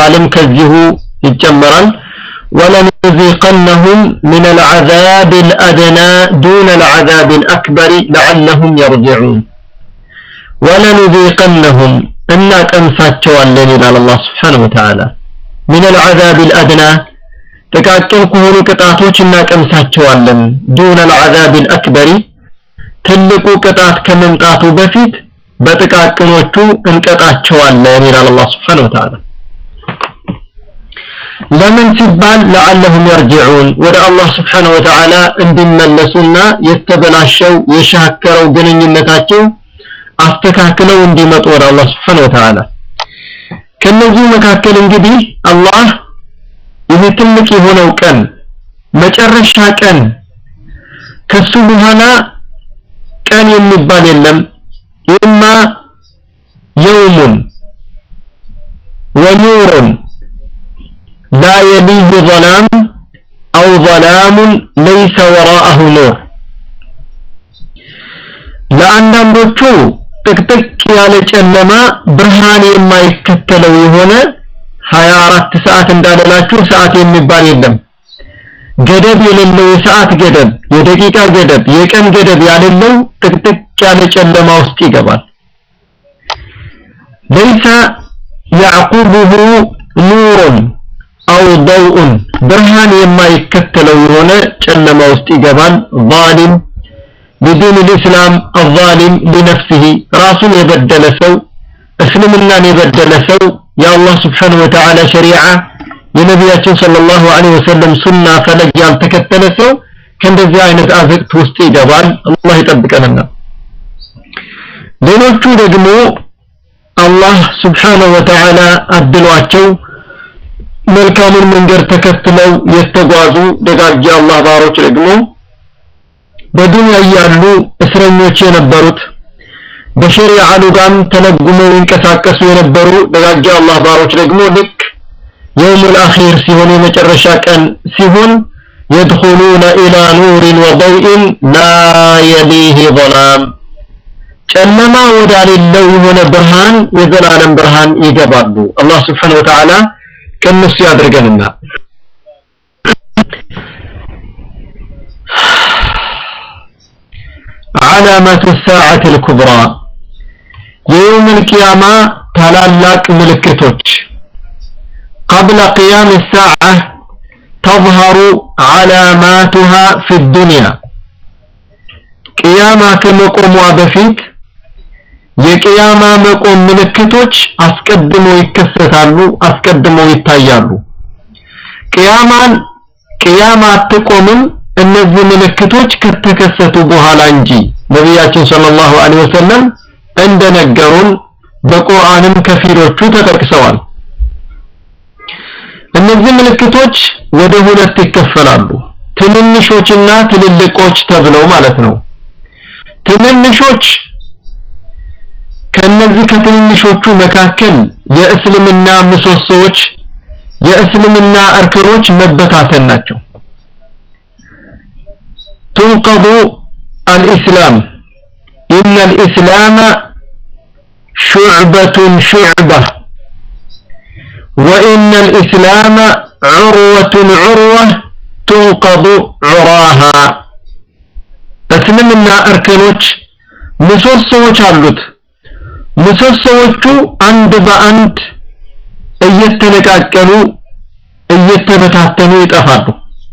ቃልም ከዚሁ ይጨመራል ولنذيقنهم من العذاب الأدنى دون العذاب الأكبر لعلهم يرجعون ولنذيقنهم إنا كنساتشوالن إلى الله سبحانه وتعالى من العذاب الأدنى ጥቃቅን ከሆኑ ቅጣቶች እናቀምሳቸዋለን ዱነ العذاب الأكبر ትልቁ ቅጣት ከመምጣቱ በፊት በጥቃቅኖቹ እንቀጣቸዋለን ይላል አላህ Subhanahu Wa Ta'ala ለምን ሲባል ለዓለሁም የርጅዑን ወደ አላህ Subhanahu Wa Ta'ala እንዲመለሱና የተበላሸው የሻከረው ግንኙነታቸው አስተካክለው እንዲመጡ ወደ አላህ Subhanahu Wa Ta'ala ከነዚህ መካከል እንግዲህ አላህ ይህ ትልቅ የሆነው ቀን መጨረሻ ቀን ከሱ በኋላ ቀን የሚባል የለም ኢማ የውሙን ወኑሩን ላ የሊህ ظላም አው ظላሙን ለይሰ ወራአሁ ኑር ለአንዳንዶቹ ጥቅጥቅ ያለ ጨለማ ብርሃን የማይከተለው የሆነ 24 ሰዓት እንዳለላችሁ ሰዓት የሚባል የለም ገደብ የሌለው የሰዓት ገደብ የደቂቃ ገደብ የቀን ገደብ ያሌለው ጥቅጥቅ ያለ ጨለማ ውስጥ ይገባል ليس يعقبه نور أو ضوء برهان የማይከተለው የሆነ ጨለማ ውስጥ ይገባል ظالم بدون الإسلام الظالم لنفسه ራሱን የበደለ ሰው እስልምናን የበደለ ሰው የአላህ ስብሓን ወተዓላ ሸሪዓ የነቢያችን ሰለላሁ ዐለይሂ ወሰለም ሱና ፈለግ ያልተከተለ ሰው ከእንደዚህ አይነት አዘቅት ውስጥ ይገባል አላህ ይጠብቀንና ሌሎቹ ደግሞ አላህ ስብሓነሁ ወተዓላ አድሏቸው መልካሙን መንገድ ተከትለው የተጓዙ ደጋግ አላህ ባሮች ደግሞ በዱንያ እያሉ እስረኞች የነበሩት በሸሪዓ ሉጋም ተለጉመው ይንቀሳቀሱ የነበሩ ደጋግ አላህ ባሮች ደግሞ ልክ የውሙል አኺር ሲሆን የመጨረሻ ቀን ሲሆን يدخلون إلى نور وضوء لا يليه ظلام ጨለማ ወዳሌለው የሆነ ብርሃን የዘላለም ብርሃን ይገባሉ አላህ ስብሓን ወተዓላ ከእነሱ ያድርገንና علامة الساعة الكبرى يوم القيامة تلالاك ملكتوች قبل قيام الساعة تظهر علاماتها في الدنيا قيامة كمقوم بفيت የቅያማ መቆም ምልክቶች አስቀድመው ይከሰታሉ አስቀድመው ይታያሉ ቅያማን ቅያማ አትቆምም እነዚህ ምልክቶች ከተከሰቱ በኋላ እንጂ ነቢያችን ሰለላሁ ዐለይሂ ወሰለም እንደነገሩን በቁርአንም ከፊሎቹ ተጠቅሰዋል እነዚህ ምልክቶች ወደ ሁለት ይከፈላሉ ትንንሾችና ትልልቆች ተብለው ማለት ነው ትንንሾች ከነዚህ ከትንንሾቹ መካከል የእስልምና ምሰሶዎች የእስልምና እርከኖች መበታተን ናቸው تنقض الإسلام إن الإسلام شعبة شعبة وإن الإسلام عروة عروة تنقض عراها እስልምና እርከኖች ምሰሶዎች አሉት ምሰሶዎቹ አንድ በአንድ እየተነቃቀሉ እየተበታተኑ ይጠፋሉ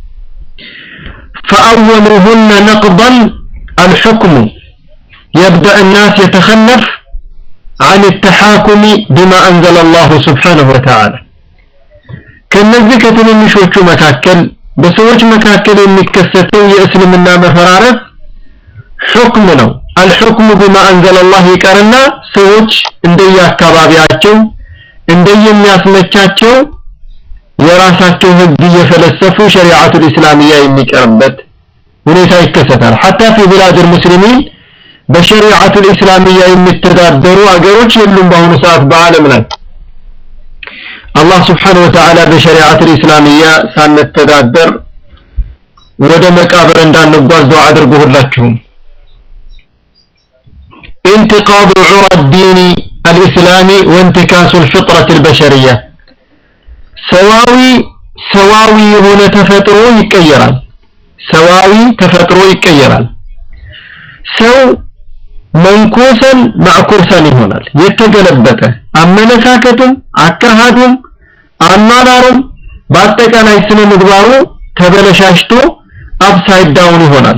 فأولهن نقضا الحكم يبدأ الناس يتخلف عن التحاكم بما أنزل الله سبحانه وتعالى ከነዚህ ከትንንሾቹ መካከል በሰዎች መካከል የሚከሰተው የእስልምና መፈራረስ ሑክም ነው አልሑክሙ ቢማ አንዘለላህ ይቀርና ሰዎች እንደየአካባቢያቸው እንደየሚያስመቻቸው የራሳቸው ህግ እየፈለሰፉ ሸሪዓቱል ኢስላሚያ የሚቀርበት ሁኔታ ይከሰታል ሐታ ፊ ቢላድ ሙስሊሚን በሸሪዓቱል ኢስላሚያ የሚተዳደሩ አገሮች የሉም በአሁኑ ሰዓት በአለም ላይ አላህ ስብሓነሁ ወተዓላ በሸሪዓቱል ኢስላሚያ ሳንተዳደር ወደ መቃብር እንዳንጓዝ ዱዓ አድርጉ ሁላችሁም انتقاض عرى الدين الإسلامي وانتكاس الفطرة البشرية ሰዋዊ ሰዋዊ የሆነ ተፈጥሮ ይቀየራል ሰዋዊ ተፈጥሮ ይቀየራል ሰው መንኮሰን ማዕኩርሰን ይሆናል የተገለበጠ አመለካከቱም አካሃዱም አኗኗሩም በአጠቃላይ ስነ ምግባሩ ተበለሻሽቶ አፕሳይድ ዳውን ይሆናል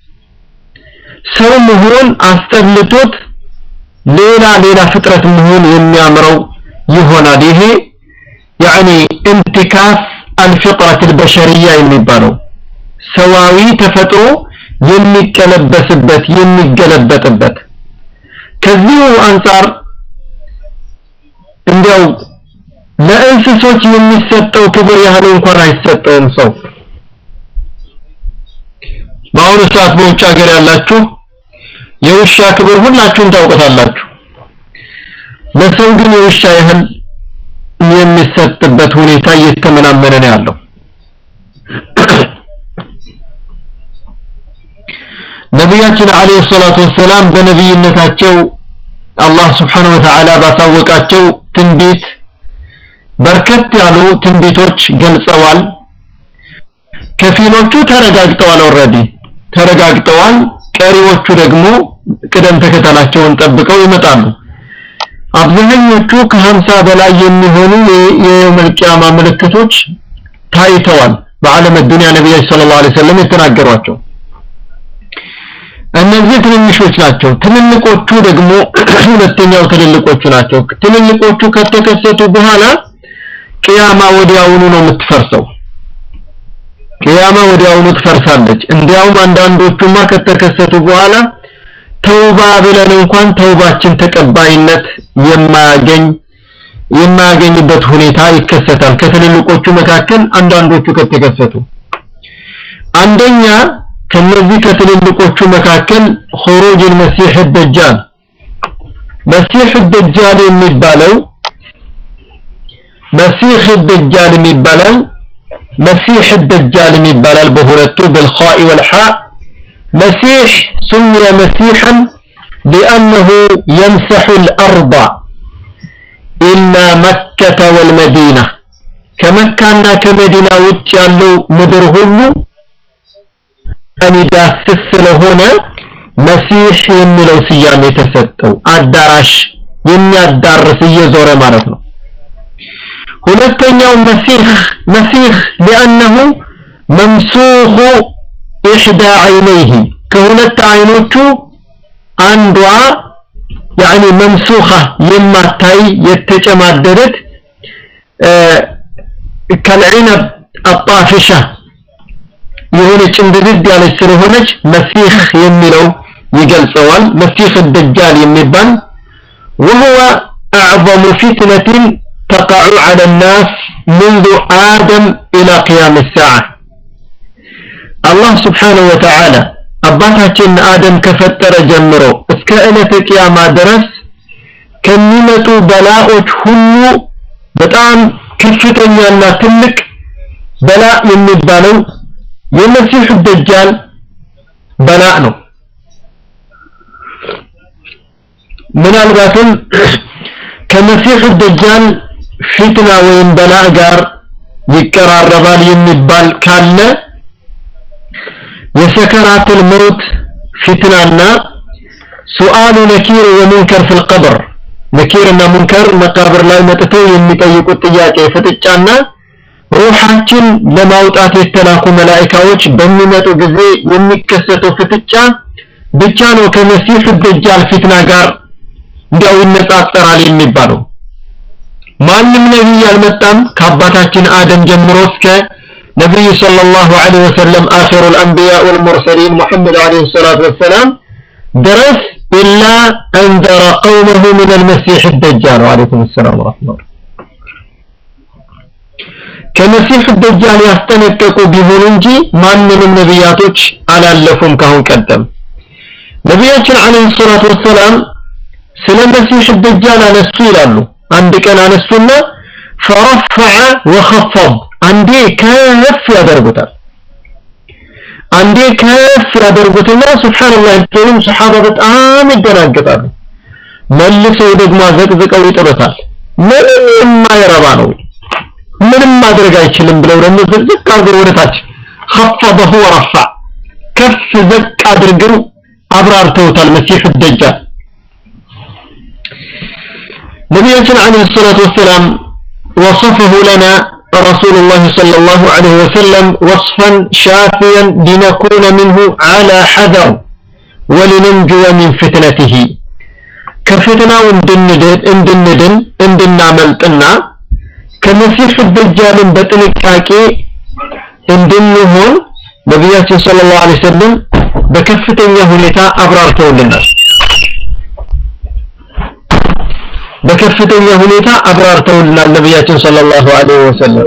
ሰው መሆን አስጠልቶት ሌላ ሌላ ፍጥረት መሆን የሚያምረው ይሆናል ይሄ يعني انتكاس الفطرة البشرية የሚባለው ሰዋዊ ተፈጥሮ የሚቀለበስበት የሚገለበጥበት ከዚሁ አንጻር እንዲያው ለእንስሶች የሚሰጠው ክብር ያህል እንኳን አይሰጠውም ሰው በአሁኑ ሰዓት በውጭ ሀገር ያላችሁ የውሻ ክብር ሁላችሁም ታውቁታላችሁ ለሰው ግን የውሻ ያህል የሚሰጥበት ሁኔታ እየተመናመነ ነው ያለው ነቢያችን አለይሂ ሰላቱ ወሰላም በነቢይነታቸው አላህ Subhanahu Wa Ta'ala ባሳወቃቸው ትንቢት በርከት ያሉ ትንቢቶች ገልጸዋል ከፊሎቹ ተረጋግጠዋል ኦልሬዲ ተረጋግጠዋል ቀሪዎቹ ደግሞ ቅደም ተከተላቸውን ጠብቀው ይመጣሉ አብዛኞቹ ከሀምሳ በላይ የሚሆኑ የየውመል ቂያማ ምልክቶች ታይተዋል በዓለም ዱንያ ነቢያችን ሰለላሁ ዐለይሂ ወሰለም የተናገሯቸው እነዚህ ትንንሾች ናቸው ትልልቆቹ ደግሞ ሁለተኛው ትልልቆቹ ናቸው ትልልቆቹ ከተከሰቱ በኋላ ቅያማ ወዲያውኑ ነው የምትፈርሰው ቅያማ ወዲያውኑ ትፈርሳለች እንዲያውም አንዳንዶቹማ ከተከሰቱ በኋላ ተውባ ብለን እንኳን ተውባችን ተቀባይነት የማያገኝ የማያገኝበት ሁኔታ ይከሰታል ከትልልቆቹ መካከል አንዳንዶቹ ከተከሰቱ አንደኛ ከነዚህ ከትልልቆቹ መካከል خروج المسيح الدجال مسيح الدجال የሚባለው مسيح الدجال የሚባለው مسيح الدجال የሚባላል በሁለቱ بالخاء والحاء مسيح سمي مسيحا لأنه يمسح الأرض إلا مكة والمدينة كمكة كمدينة وتشالو مدر هلو የሚዳስስ ስለሆነ መሲህ የሚለው ስያሜ የተሰጠው አዳራሽ የሚያዳርስ እየዞረ ማለት ነው ሁለተኛው መሲህ መሲህ لأنه ممسوخ إحدى عينيه ከሁለት አይኖቹ አንዷ يعني ممسوخة የማታይ የተጨማደደት كالعنب الطافشة የሆነች እንድድድ ያለች ስለሆነች መሲህ የሚለው ይገልጸዋል መሲህ الدجال የሚባል وهو أعظم فتنة تقع على الناس منذ آدم إلى قيام الساعة الله سبحانه وتعالى አባታችን አደም ከፈጠረ ጀምሮ እስከ ዕለተ ቂያማ ድረስ ከሚመጡ በላዎች ሁሉ በጣም ከፍተኛና ትልቅ በላ የሚባለው የመሲህ ደጃል በላ ነው ምናልባትም ከመሲህ ደጃል ፊትና ወይም በላ ጋር ይቀራረባል የሚባል ካለ የሰከራቱል መውት ፊትናና ሱአሉ ነኪር ወሙንከር ፊል ቀብር ነኪርና ሙንከር መቃብር ላይ መጥተው የሚጠይቁት ጥያቄ ፍጥጫና ሩሃችን ለማውጣት የተላኩ መላእክቶች በሚመጡ ጊዜ የሚከሰተው ፍጥጫ ብቻ ነው ከመሲህ ደጃል ፊትና ጋር እንዲያው ይነጻጸራል የሚባለው ማንም ነቢይ አልመጣም ከአባታችን አደም ጀምሮ እስከ ነቢዩ ሰለላሁ ዐለይሂ ወሰለም አኺሩ الأنبياء والمرسلين محمد عليه الصلاة والسلام ድረስ ኢላ አንዘረ ቀውመሁ من المسيح الدجال وعليكم السلام ورحمة الله ከመሲህ ደጃል ያስጠነቀቁ ቢሆኑ እንጂ ማንንም ነቢያቶች አላለፉም ካሁን ቀደም ነቢያችን አለይሂ ሰላቱ ወሰላም ስለ መሲህ ደጃል አነሱ ይላሉ አንድ ቀን አነሱና ፈረፈዐ ወኸፈض አንዴ ከፍ ያደርጉታል አንዴ ከፍ ያደርጉትና ሱብሃንአላህ ሁሉም ሰሃባ በጣም ይደናገጣሉ መልሰው ደግሞ አዘቅዝቀው ይጥሩታል ምንም የማይረባ ነው ምንም ማድረግ አይችልም ብለው ደግሞ ዝቅ አድርገው ወደ ታች خفضه ورفع ከፍ ዝቅ አድርገው አብራርተውታል መሲህ ደጃል ነቢያችን አለይሂ ሰላቱ ወሰላም وصفه لنا رسول الله صلى الله عليه وسلم وصفا شافيا لنكون منه على حذر ولننجو من فتنته كفتناው እንድንድን እንድንድን እንድናመልጥና ከመሲህ ደጃልን በጥንቃቄ እንድንሆን ነቢያችን ሰለላሁ ዐለይሂ ወሰለም በከፍተኛ ሁኔታ አብራርተውልናል በከፍተኛ ሁኔታ አብራርተውልናል ነቢያችን ሰለላሁ ዐለይሂ ወሰለም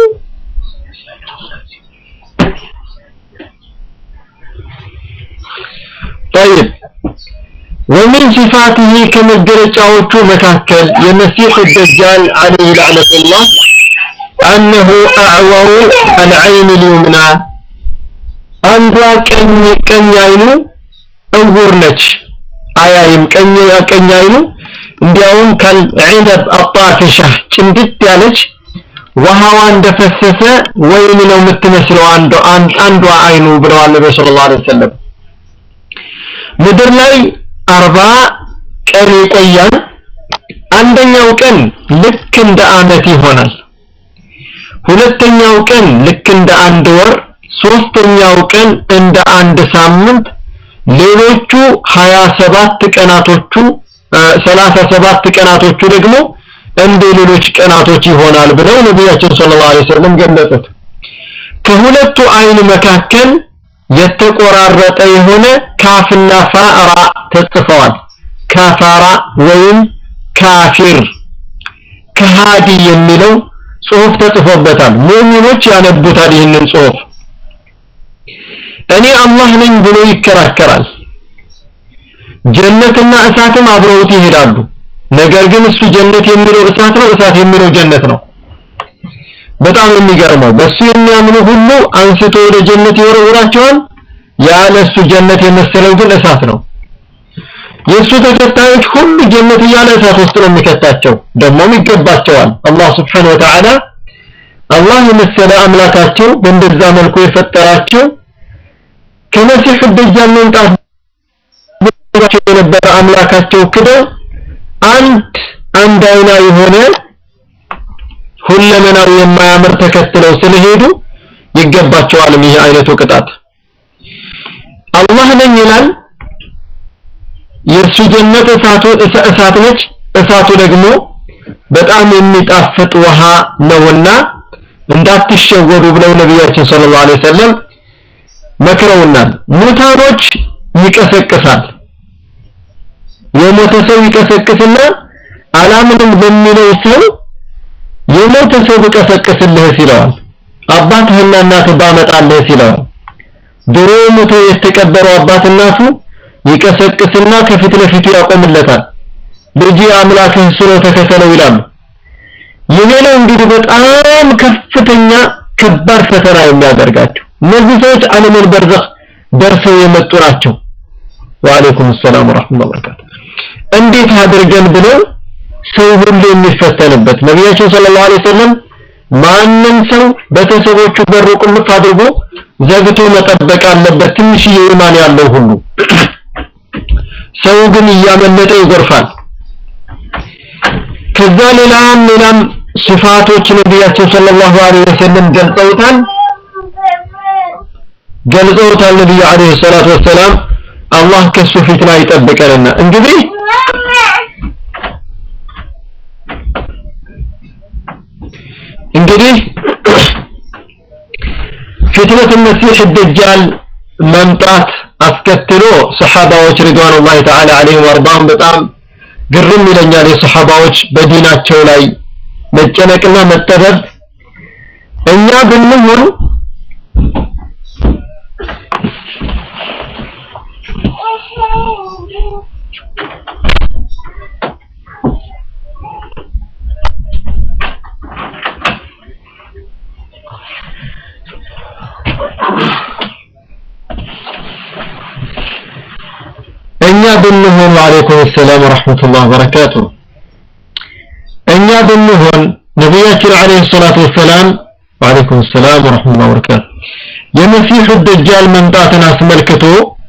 طيب ومن صفاته كمجرጫዎቹ መካከል የመሲህ الدجال عليه لعنة الله أنه أعور العين اليمنى አንዷ ቀኝ ቀኝ አይኑ እውር ነች አያይም ቀኝ ቀኝ አይኑ እንዲያውም ከልዒነብ አጣፊሻ ጭንድት ያለች ውሃዋ እንደፈሰሰ ወይን ነው የምትመስለው አንዷ አንዷ አይኑ ብለዋል ነብዩ ሰለላሁ ዐለይሂ ወሰለም ምድር ላይ አርባ ቀን ይቆያል አንደኛው ቀን ልክ እንደ አመት ይሆናል ሁለተኛው ቀን ልክ እንደ አንድ ወር ሶስተኛው ቀን እንደ አንድ ሳምንት ሌሎቹ 27 ቀናቶቹ 37 ቀናቶቹ ደግሞ እንደ ሌሎች ቀናቶች ይሆናል ብለው ነቢያችን ሰለላሁ ዐለይሂ ወሰለም ገለጹት ከሁለቱ አይን መካከል የተቆራረጠ የሆነ ካፍና ፋራ ተጽፈዋል ካፋራ ወይም ካፊር ከሃዲ የሚለው ጽሁፍ ተጽፎበታል ሙእሚኖች ያነቡታል ይህንን ጽሁፍ እኔ አላህ ነኝ ብሎ ይከራከራል ጀነትና እሳትም አብረውት ይሄዳሉ ነገር ግን እሱ ጀነት የሚለው እሳት ነው እሳት የሚለው ጀነት ነው በጣም የሚገርመው በሱ የሚያምኑ ሁሉ አንስቶ ወደ ጀነት ይወረውራቸዋል ያለ እሱ ጀነት የመሰለው ግን እሳት ነው የእሱ ተከታዮች ሁሉ ጀነት እያለ እሳት ውስጥ ነው የሚከታቸው ደግሞም ይገባቸዋል አላህ ስብሓን ወተዓላ አላህ የመሰለ አምላካቸው በእንደዛ መልኩ የፈጠራቸው ከመሲህ ደጃል መምጣት የነበረ አምላካቸው ክደው አንድ አንድ አይና የሆነ ሁለመናው የማያምር ተከትለው ስለሄዱ ይገባቸዋል ይህ አይነቱ ቅጣት አላህ ነኝ ይላል የእርሱ ጀነት እሳቱ እሳት ነች እሳቱ ደግሞ በጣም የሚጣፍጥ ውሃ ነውና እንዳትሸወዱ ብለው ነቢያችን ሰለላሁ ዐለይሂ ወሰለም መክረውናል ሙታኖች ይቀሰቅሳል የሞተ ሰው ይቀሰቅስና አላምንም በሚለው ሰው የሞተ ሰው ብቀሰቅስልህ ይለዋል አባትህና እናትህ ባመጣልህ ይለዋል ድሮ ሞቶ የተቀበረው አባት እናቱ ይቀሰቅስና ከፊት ለፊቱ ያቆምለታል ልጅ አምላክህ ስሎ ተከተለው ይላሉ ይሄ ነው እንግዲህ በጣም ከፍተኛ ከባድ ፈተና የሚያደርጋቸው እነዚህ ሰዎች ዓለምን በርዘኽ ደርሰው የመጡ ናቸው ወአለይኩም ሰላም ወራህመቱላሂ ወበረካቱ እንዴት አድርገን ብለው ሰው ሁሉ የሚፈተንበት ነቢያችን ሰለላሁ ዐለይሂ ወሰለም ማንም ሰው ቤተሰቦቹ በሩ ቁልፍ አድርጎ ዘግቶ መጠበቅ አለበት ትንሽዬ ኢማን ያለው ሁሉ ሰው ግን እያመለጠ ይጎርፋል ከዛ ሌላም ሌላም ስፋቶች ነቢያችን ሰለላሁ ዐለይሂ ወሰለም ገልጸውታል ገልጸውታል ነቢዩ ዐለይሂ ሰላቱ ወሰላም አላህ ከሱ ፊትና ይጠብቀንና እንግዲህ እንግዲህ ፊትነት መሲህ ደጃል መምጣት አስከትሎ ሰሐባዎች ሪድዋኑላሂ ተዓላ ዐለይሂም ወርዳም በጣም ግርም ይለኛል የሰሐባዎች በዲናቸው ላይ መጨነቅና መጠበብ እኛ ብንሆን እኛ ብንሆን ወአለይኩም ሰላም ወራህመቱላሂ ወበረካቱ እኛ ብንሆን ነቢያችን አለይሂ ሰላቱ ወሰላም ወአለይኩም ሰላም ወራህመቱላሂ ወበረካቱ የመሲሑ ደጃል መምጣትን አስመልክቶ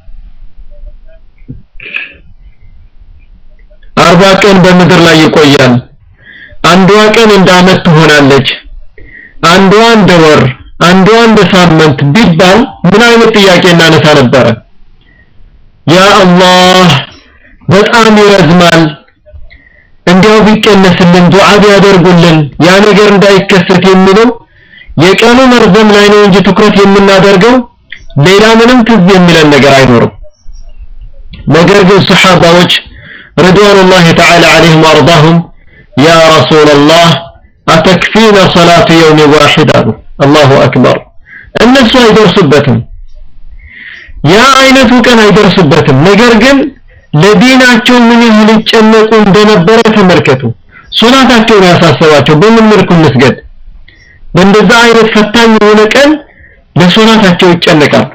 አርባ ቀን በምድር ላይ ይቆያል። አንዷ ቀን እንደ ዓመት ትሆናለች፣ አንዷ እንደ ወር፣ አንዷ እንደ ሳምንት ቢባል ምን አይነት ጥያቄ እናነሳ ነበረ? ያ አላህ በጣም ይረዝማል፣ እንዲያው ቢቀነስልን ዱዓ ቢያደርጉልን ያ ነገር እንዳይከሰት የሚለው የቀኑ መርዘም ላይ ነው እንጂ ትኩረት የምናደርገው ሌላ ምንም ትዝ የሚለን ነገር አይኖርም። ነገር ግን ሰሓባዎች ረድዋኑላሂ ተዓላ ዐለይሂም ወአርዳሁም ያ ረሱለላህ አተክፊና ሰላቱ የውም ዋሂድ አሉ። አላሁ አክበር። እነሱ አይደርሱበትም፣ ያ አይነቱ ቀን አይደርሱበትም። ነገር ግን ለዲናቸው ምን ያህል ይጨነቁ እንደነበረ ተመልከቱ። ሶላታቸውን ያሳሰባቸው በምን መልኩ እንስገድ? በእንደዛ አይነት ፈታኝ የሆነ ቀን ለሶላታቸው ይጨነቃሉ።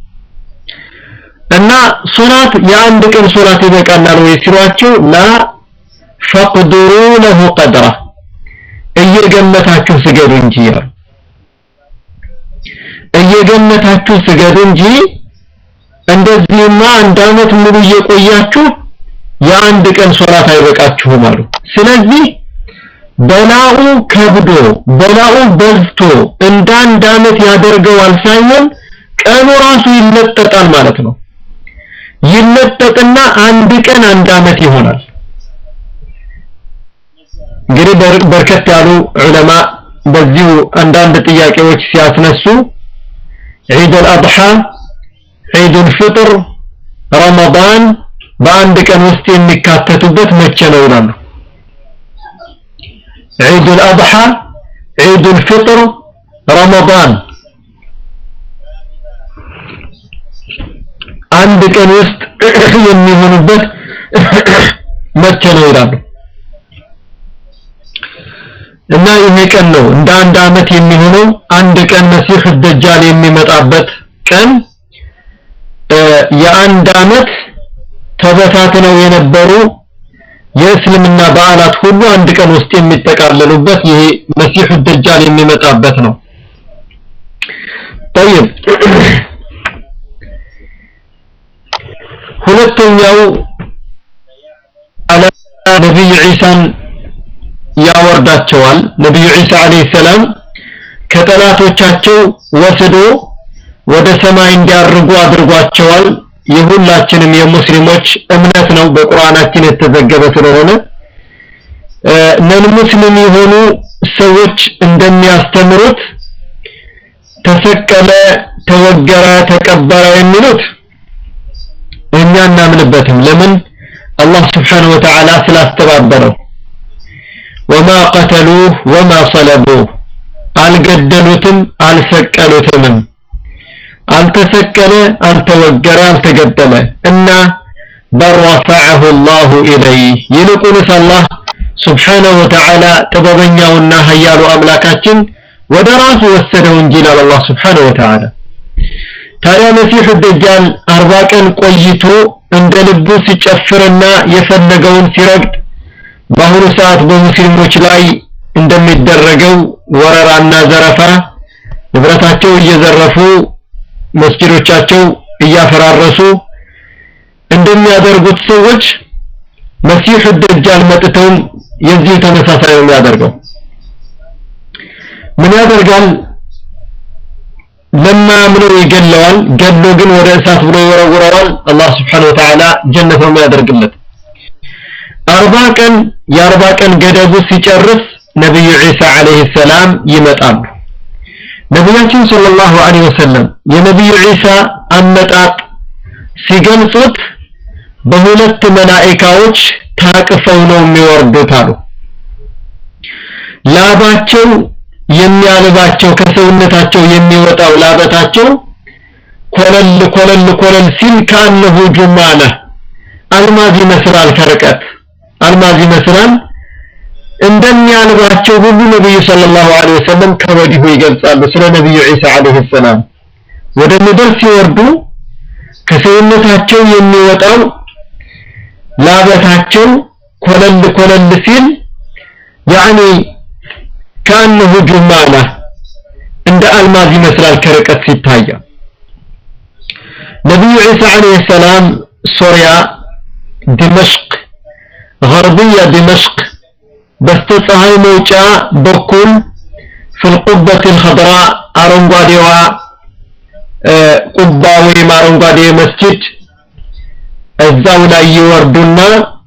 እና ሶላት የአንድ ቀን ሶላት ይበቃናል ወይ ሲሏቸው ላ ፈቅዱሩ ለሁ ቀድራ እየገመታችሁ ስገዱ እንጂ ያሉ እየገመታችሁ ስገዱ እንጂ እንደዚህማ አንድ አመት ሙሉ እየቆያችሁ የአንድ ቀን ሶላት አይበቃችሁም አሉ። ስለዚህ በላኡ ከብዶ በላኡ በዝቶ እንደ አንድ አመት ያደርገዋል ሳይሆን ቀኑ ራሱ ይለጠጣል ማለት ነው። ይለጠጥና አንድ ቀን አንድ አመት ይሆናል። እንግዲህ በርከት ያሉ ዑለማ በዚሁ አንዳንድ ጥያቄዎች ሲያስነሱ ዒድ አልአድሓ፣ ዒድ አልፍጥር፣ ረመዳን በአንድ ቀን ውስጥ የሚካተቱበት መቼ ነው ይላሉ። ዒድ አልአድሓ፣ ዒድ አልፍጥር፣ ረመዳን አንድ ቀን ውስጥ የሚሆኑበት መቼ ነው ይላሉ። እና ይሄ ቀን ነው እንደ አንድ አመት የሚሆነው አንድ ቀን መሲህ ደጃል የሚመጣበት ቀን የአንድ አመት ተበታትነው የነበሩ የእስልምና በዓላት ሁሉ አንድ ቀን ውስጥ የሚጠቃለሉበት ይሄ መሲህ ደጃል የሚመጣበት ነው። طيب ሁለተኛው አለ ነብይ ዒሳን ያወርዳቸዋል። ነብዩ ዒሳ አለይሂ ሰላም ከጠላቶቻቸው ወስዶ ወደ ሰማይ እንዲያርጉ አድርጓቸዋል። የሁላችንም የሙስሊሞች እምነት ነው፣ በቁርአናችን የተዘገበ ስለሆነ ነን ሙስሊም የሆኑ ሰዎች እንደሚያስተምሩት ተሰቀለ፣ ተወገረ፣ ተቀበረ የሚሉት እኛ እናምንበትም። ለምን አላህ ስብሓነሁ ወተዓላ ስላስተባበረው ወማ ቀተሉህ ወማ ሰለቡህ አልገደሉትም አልሰቀሉትምም አልተሰቀለ አልተወገረ አልተገደለ እና በረፈዐሁ ላሁ ኢለይህ ይልቁንስ አላህ ስብሓነሁ ወተዓላ ጥበበኛውና ሀያሉ አምላካችን ወደ ራሱ ወሰደው እንጂ ይላል አላህ ስብሓነሁ ወተዓላ ታዲያ መሲሑ ደጃል አርባ ቀን ቆይቶ እንደ ልቡ ሲጨፍርና የፈለገውን ሲረግጥ በአሁኑ ሰዓት በሙስሊሞች ላይ እንደሚደረገው ወረራና ዘረፋ ንብረታቸው እየዘረፉ መስጊዶቻቸው እያፈራረሱ እንደሚያደርጉት ሰዎች መሲሑ ደጃል መጥተውም የዚህ ተመሳሳይ ነው የሚያደርገው። ምን ያደርጋል? ለማያምነው ይገለዋል። ገሎ ግን ወደ እሳት ብሎ ይወረውረዋል። አላህ ስብሓነሁ ወተዓላ ጀነት ነው የሚያደርግለት። አርባ ቀን የአርባ ቀን ገደቡ ሲጨርስ ነቢዩ ዒሳ ዓለይሂ ሰላም ይመጣሉ። ነቢያችን ሰለላሁ ዐለይሂ ወሰለም የነቢዩ ዒሳ አመጣጥ ሲገልጹት በሁለት መላኢካዎች ታቅፈው ነው የሚወርዱት አሉ። ላባቸው የሚያልባቸው ከሰውነታቸው የሚወጣው ላበታቸው ኮለል ኮለል ኮለል ሲል ከአነሁ ጁማለ አልማዝ ይመስላል ከርቀት አልማዝ ይመስላል እንደሚያልባቸው ሁሉ ነብዩ ሰለላሁ ዐለይሂ ወሰለም ከወዲሁ ይገልጻሉ ስለ ነብዩ ዒሳ ዐለይሂ ሰላም ወደ ምድር ሲወርዱ ከሰውነታቸው የሚወጣው ላበታቸው ኮለል ኮለል ሲል ያኒ ከአንሁ ጁማና እንደ አልማዝ ይመስላል ከርቀት ሲታያ ነቢዩ ዒሳ ዓለይሂ ሰላም ሶሪያ ዲመሽቅ غربية دمشق በስተፀሐይ መውጫ በኩል في القبة الخضراء አረንጓዴዋ ቁባ ወይም አረንጓዴ መስጂድ እዛው ላይ ይወርዱና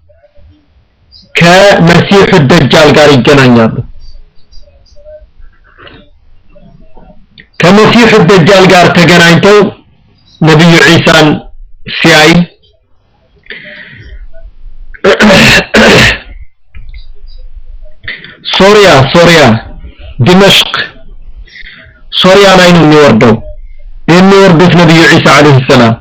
ከመሲሑ ደጃል ጋር ይገናኛሉ ከመሲሑ ደጃል ጋር ተገናኝተው ነቢዩ ዒሳን ሲያይ ሶሪያ ሶሪያ ዲመሽቅ ሶሪያ ላይ ነው የሚወርደው የሚወርዱት ነቢዩ ዒሳ ዓለይሂ ሰላም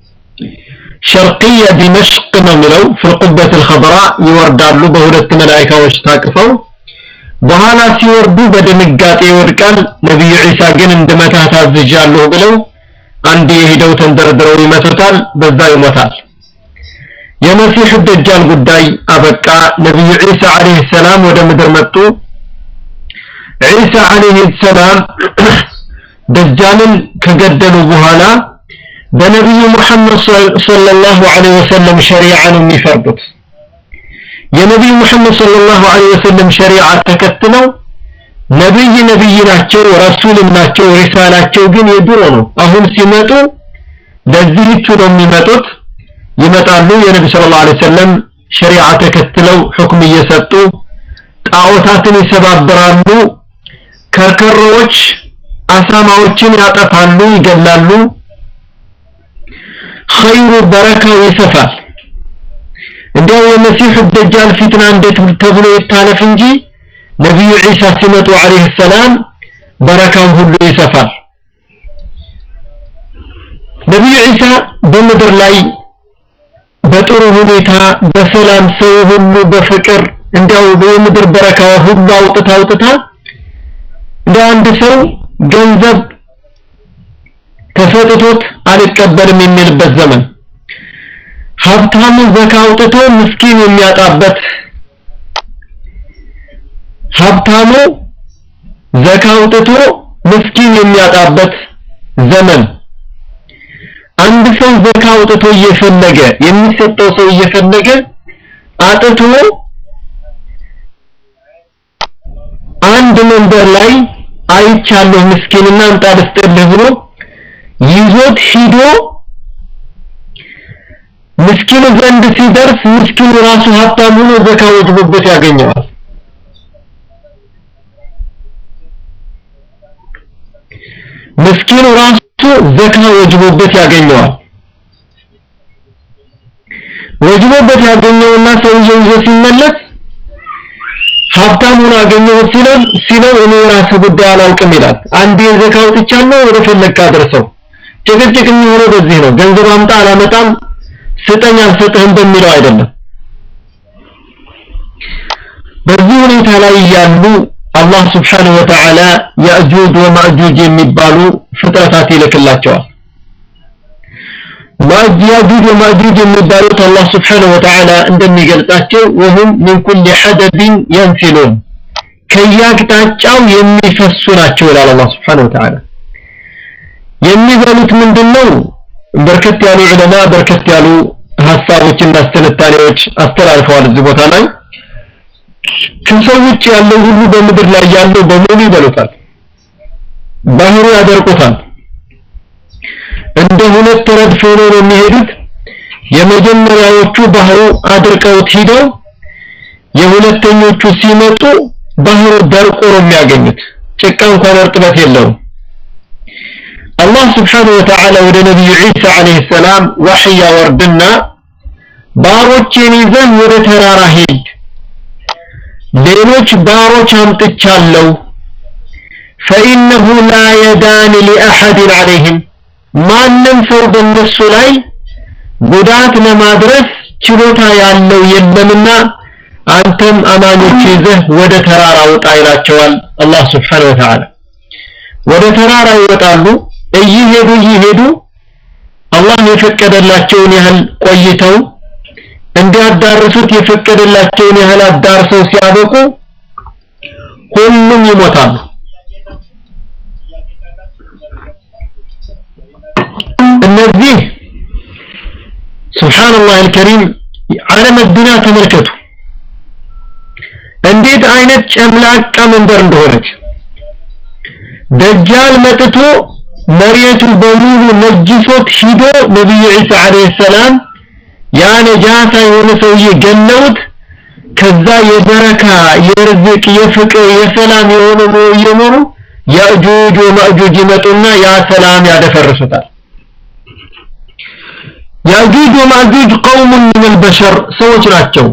ሸርቅየ ዲመሽቅ ነው የሚለው ፍልቁበት ልከብራ ይወርዳሉ በሁለት መላይካዎች ታቅፈው በኋላ ሲወርዱ በድንጋጤ ይወድቃል ነቢዩ ዒሳ ግን እንድመታ ታዝዣለሁ ብለው አንድ የሄደው ተንደርድረው ይመቱታል በዛ ይሞታል የመሲሑ ደጃል ጉዳይ አበቃ ነቢዩ ዒሳ ዓለይሂ ሰላም ወደ ምድር መጡ ዒሳ ዓለይሂ ሰላም ደጃልን ከገደሉ በኋላ በነቢዩ ሙሐመድ ሰለላሁ ዐለይሂ ወሰለም ሸሪዓ ነው የሚፈርዱት የነቢዩ ሙሐመድ ሰለላሁ ዐለይሂ ወሰለም ሸሪዓ ተከትለው ነብይ ነብይ ናቸው ረሱልም ናቸው ሪሳላቸው ግን የድሮ ነው አሁን ሲመጡ ለዚህቹ ነው የሚመጡት ይመጣሉ የነቢ ሰለላሁ ዐለይሂ ወሰለም ሸሪዓ ተከትለው ሁክም እየሰጡ ጣዖታትን ይሰባብራሉ ከርከሮዎች አሳማዎችን ያጠፋሉ ይገላሉ ኸይሩ በረካው ይሰፋል እንዲያው የመሲሑ ደጃል ፊትና እንዴት ተብሎ ይታለፍ እንጂ ነቢዩ ዒሳ ሲመጡ አለይሂ ሰላም በረካው ሁሉ ይሰፋል ነቢዩ ዒሳ በምድር ላይ በጥሩ ሁኔታ በሰላም ሰው ሁሉ በፍቅር እንዲያው የምድር በረካ ሁሉ አውጥታ አውጥታ እንደ አንድ ሰው ገንዘብ ተሰጥቶት አልቀበልም የሚልበት ዘመን ሀብታሙ ዘካ አውጥቶ ምስኪን የሚያጣበት ሀብታሙ ዘካ አውጥቶ ምስኪን የሚያጣበት ዘመን አንድ ሰው ዘካ አውጥቶ እየፈለገ የሚሰጠው ሰው እየፈለገ አጥቶ አንድ መንበር ላይ አይቻለሁ ምስኪንና እንጣ ልስጥልህ ብሎ ይዞት ሂዶ ምስኪኑ ዘንድ ሲደርስ ምስኪኑ ራሱ ሀብታም ሆኖ ዘካ ወጅቦበት ያገኘዋል ምስኪኑ ራሱ ዘካ ወጅቦበት ያገኘዋል ወጅቦበት ያገኘውና ሰውየው ይዞ ሲመለስ ሀብታሙን አገኘሁት ሲለው ሲለው እኔ የራስ ጉዳይ አላውቅም ይላል አንድ የዘካ አውጥቻለሁ ወደ ፈለግካ አድርሰው ጭቅጭቅ የሚሆነው በዚህ ነው ገንዘብ አምጣ አላመጣም ስጠኝ አልሰጥህም በሚለው አይደለም በዚህ ሁኔታ ላይ ያሉ አላህ ስብሓንሁ ወተዓላ ያእጁጅ ወማእጁጅ የሚባሉ ፍጥረታት ይልክላቸዋል ያእጁጅ ወማእጁጅ የሚባሉት አላህ ስብሓንሁ ወተዓላ እንደሚገልጻቸው ወሁም ሚን ኩል ሐደብን የንሲሉን ከየአቅጣጫው የሚፈሱ ናቸው ይላል አላህ ስብሓንሁ ወተዓላ የሚበሉት ምንድነው በርከት ያሉ ዑለማ በርከት ያሉ ሀሳቦችና ትንታኔዎች አስተላልፈዋል እዚህ ቦታ ላይ ከሰው ውጭ ያለው ሁሉ በምድር ላይ ያለው በሙሉ ይበሉታል ባህሩ ያደርቁታል እንደ ሁለት ረድፍ ሆነው ነው የሚሄዱት የመጀመሪያዎቹ ባህሩ አድርቀውት ሂደው የሁለተኞቹ ሲመጡ ባህሩ ደርቆ ነው የሚያገኙት ጭቃ እንኳን እርጥበት የለውም አላህ ስብሓንሁ ወተዓላ ወደ ነቢዩ ዒሳ ዓለይሂ ሰላም ዋሕይ ያወርድና ባሮቼን ይዘን ወደ ተራራ ሂድ ሌሎች ባሮች አምጥቻለሁ ፈኢነሁ ላ የዳን ሊአሐድን ዓለይህም ማንም ሰው በእነሱ ላይ ጉዳት ለማድረስ ችሎታ ያለው የለምና አንተም አማኞች ይዘህ ወደ ተራራ ውጣ ይላቸዋል አላህ ስብሓንሁ ወተዓላ ወደ ተራራ ይወጣሉ እየሄዱ እየሄዱ አላህ የፈቀደላቸውን ያህል ቆይተው እንዲያዳርሱት የፈቀደላቸውን ያህል አዳርሰው ሲያበቁ ሁሉም ይሞታሉ እነዚህ ሱብሃንአላህ አልከሪም ዓለም ዱንያ ተመልከቱ እንዴት አይነት ጨምላቃ መንበር እንደሆነች ደጃል መጥቶ መሬቱ በሙሉ ነጅሶት ሂዶ ነብዩ ዒሳ አለይሂ ሰላም ያ ነጃሳ የሆነ ሰውዬ ገለውት ከዛ የበረካ የርዝቅ የፍቅር የሰላም የሆነ ነው እየኖሩ ያእጁጅ ወማእጁጅ ይመጡና ያ ሰላም ያደፈርሱታል ያእጁጅ ወማእጁጅ ቀውም ምን البشر ሰዎች ናቸው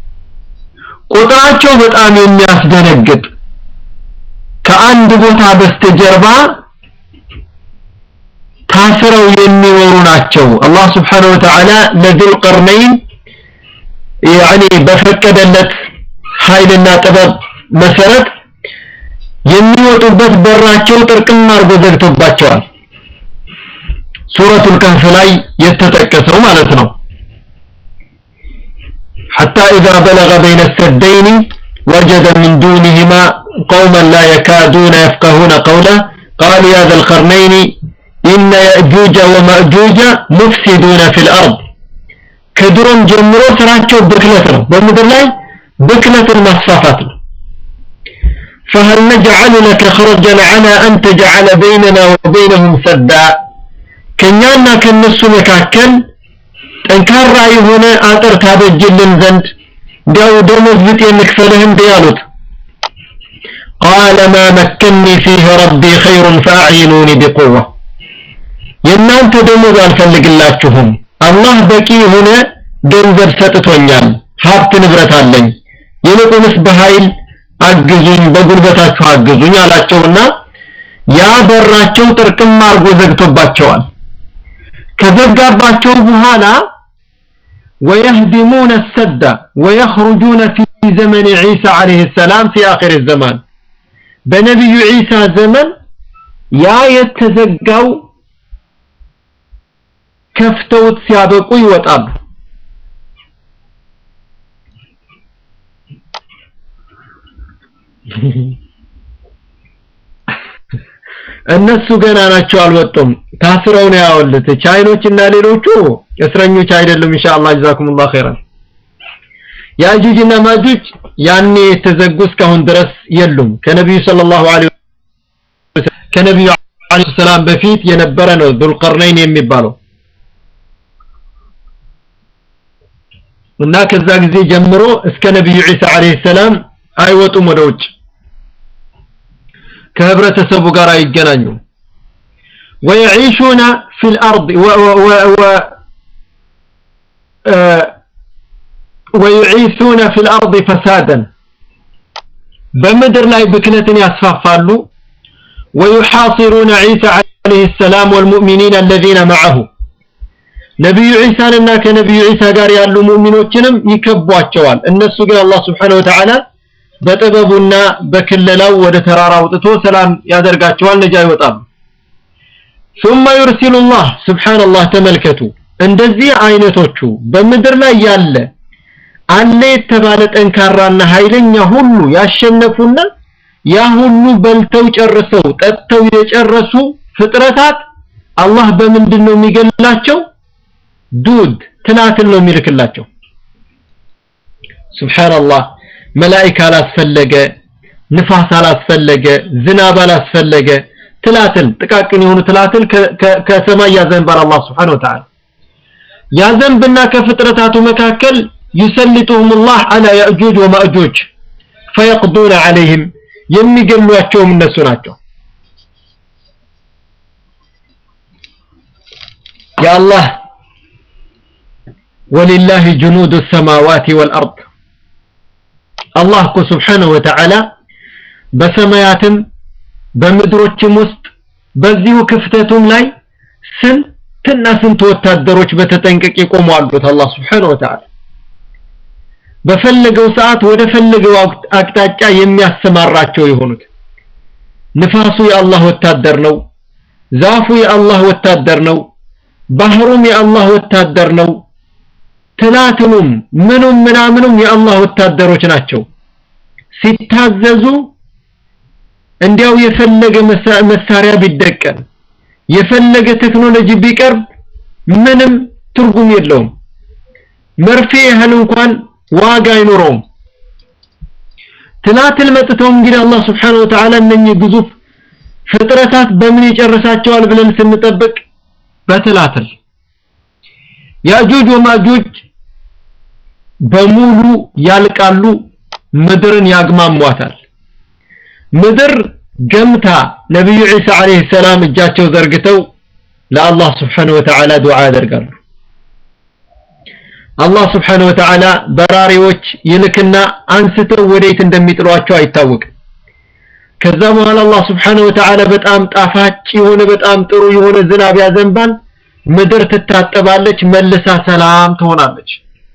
ቁጥራቸው በጣም የሚያስደነግጥ ከአንድ ቦታ በስተጀርባ ታስረው የሚኖሩ ናቸው አላህ Subhanahu Wa Ta'ala ለذل قرنين ያኒ በፈቀደለት ኃይልና ጥበብ መሰረት የሚወጡበት በራቸው ጥርቅም አድርጎ ዘግቶባቸዋል ሱረቱል ከህፍ ላይ የተጠቀሰው ማለት ነው حتى إذا بلغ بين السدين وجد من دونهما قوما لا يكادون يفقهون قولا قال يا ذا القرنين إن يأجوج ومأجوج مفسدون في الأرض ከድሮም ጀምሮ ስራቸው ብክለት ነው በምድር ላይ ብክለትን ማስፋፋት ነው فهل نجعل لك خرجا على أن تجعل بيننا وبينهم سدا ከኛና ከነሱ መካከል ጠንካራ የሆነ አጥር ታበጅልን ዘንድ እንዲያው ደሞዝ ብጤ እንክፈልህ እንደ ያሉት قال ما مكني فيه ربي خير فأعينوني بقوة የእናንተ ደሞዝ አልፈልግላችሁም አላህ በቂ የሆነ ገንዘብ ሰጥቶኛል ሀብት ንብረት አለኝ ይልቁንስ በኃይል አግዙኝ በጉልበታችሁ አግዙኝ አላቸውና ያ በራቸው ጥርቅም አርጎ ዘግቶባቸዋል ከዘጋባቸው በኋላ ويهدمون السد ويخرجون في زمن عيسى عليه السلام في آخر الزمان بنبي عيسى زمن يا يتزقوا ከፍተውት ሲያበቁ ይወጣሉ እነሱ ገና ናቸው አልወጡም ታስረው ነው ያወሉት ቻይኖች እና ሌሎቹ እስረኞች አይደሉም ኢንሻአላህ ጀዛኩሙላህ ኸይራን ያጁጅና ማጁጅ ያኔ የተዘጉ እስካሁን ድረስ የሉም ከነብዩ ሰለላሁ ዐለይሂ ወሰለም ከነብዩ ዐለይሂ ሰላም በፊት የነበረ ነው ዙልቀርነይን የሚባለው እና ከዛ ጊዜ ጀምሮ እስከ ነብዩ ዒሳ አለይሂ ሰላም አይወጡም ወደ ውጭ ከህብረተሰቡ ጋር አይገናኙም ويعيشون في الأرض و و و و ويعيثون في الأرض فسادا بمدر لا بكلة يصفافالو ويحاصرون عيسى عليه السلام والمؤمنين الذين معه ነብዩ ዒሳንና ከነብዩ ዒሳ ጋር ያሉ ሙእሚኖችንም ይከቧቸዋል እነሱ ግን አላህ Subhanahu Wa Ta'ala በጥበቡና በክለላው ወደ ተራራ አውጥቶ ሰላም ያደርጋቸዋል ነጃ ይወጣሉ ثم يرسل الله سبحان الله ተመልከቱ እንደዚህ አይነቶቹ በምድር ላይ ያለ አለ የተባለ ጠንካራና ኃይለኛ ሁሉ ያሸነፉና ያ ሁሉ በልተው ጨርሰው ጠጥተው የጨረሱ ፍጥረታት አላህ በምንድን ነው የሚገላቸው ዱድ ትላትን ነው የሚልክላቸው ሱብሃንአላህ መላእክት አላስፈለገ ንፋስ አላስፈለገ ዝናብ አላስፈለገ ትላትን ጥቃቅን የሆኑ ትላትን ከሰማይ ያዘንባል አላህ Subhanahu Wa Ta'ala ያዘንብና ከፍጥረታቱ መካከል يسلطهم الله على يأجوج ومأجوج فيقضون عليهم የሚገሏቸውም እነሱ ናቸው የአላህ ولله جنود السماوات والأرض الله እኮ سبحانه وتعالى በሰማያትም በምድሮችም ውስጥ በዚሁ ክፍተቱም ላይ ስንትና ስንት ወታደሮች በተጠንቀቅ የቆሙ አሉት አላህ Subhanahu Wa Ta'ala በፈለገው ሰዓት ወደ ፈለገው አቅጣጫ የሚያሰማራቸው የሆኑት ንፋሱ የአላህ ወታደር ነው ዛፉ የአላህ ወታደር ነው ባህሩም የአላህ ወታደር ነው ትላትኑም ምኑም ምናምኑም የአላህ ወታደሮች ናቸው ሲታዘዙ እንዲያው የፈለገ መሳሪያ ቢደቀን የፈለገ ቴክኖሎጂ ቢቀርብ ምንም ትርጉም የለውም። መርፌ ያህል እንኳን ዋጋ አይኖረውም። ትላትል መጥተው እንግዲህ አላህ Subhanahu Wa Ta'ala እነኚህ ግዙፍ ፍጥረታት በምን ይጨርሳቸዋል ብለን ስንጠብቅ በትላትል ያጁጅ ወማጁጅ በሙሉ ያልቃሉ፣ ምድርን ያግማሟታል። ምድር ገምታ ነብዩ ዒሳ አለይሂ ሰላም እጃቸው ዘርግተው ለአላህ Subhanahu Wa Ta'ala ዱዓ ያደርጋሉ። አላህ Subhanahu Wa Ta'ala በራሪዎች ይልክና አንስተው ወዴት እንደሚጥሏቸው አይታወቅም። ከዛ በኋላ አላህ Subhanahu Wa Ta'ala በጣም ጣፋጭ የሆነ በጣም ጥሩ የሆነ ዝናብ ያዘንባል። ምድር ትታጠባለች፣ መልሳ ሰላም ትሆናለች።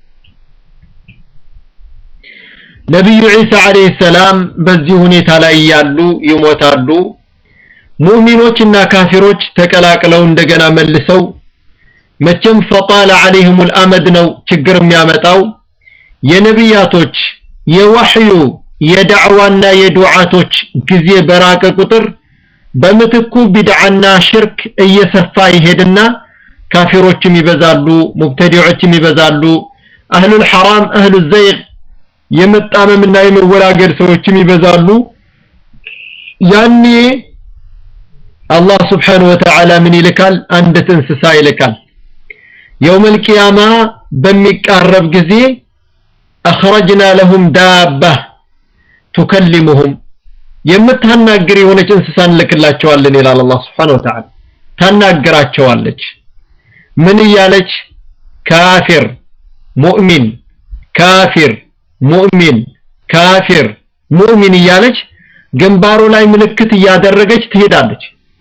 ነብዩ ዒሳ አለይሂ ሰላም በዚህ ሁኔታ ላይ ያሉ ይሞታሉ። ሙእሚኖች እና ካፊሮች ተቀላቅለው እንደገና መልሰው መቼም ፈጣለ عليهم الامد ነው ችግር የሚያመጣው የነቢያቶች የወህዩ የዳዕዋና የዱዓቶች ጊዜ በራቀ ቁጥር በምትኩ ቢድዓና ሽርክ እየሰፋ ይሄድና ካፊሮችም ይበዛሉ፣ ሙብተዲዖችም ይበዛሉ፣ አህሉል ሐራም አህሉ ዘይግ የመጣመምና የመወላገድ ሰዎችም ይበዛሉ። ያኔ አላህ ስብሓነሁ ወተዓላ ምን ይልካል? አንዲት እንስሳ ይልካል። የውመል ቂያማ በሚቃረብ ጊዜ አኽረጅና ለሁም ዳባ ቱከሊሙሁም የምታናግር የሆነች እንስሳ እንልክላቸዋለን ይላል አላህ ስብሓነሁ ወተዓላ። ታናግራቸዋለች። ምን እያለች? ካፊር ሙእሚን፣ ካፊር ሙእሚን፣ ካፊር ሙእሚን እያለች ግንባሩ ላይ ምልክት እያደረገች ትሄዳለች።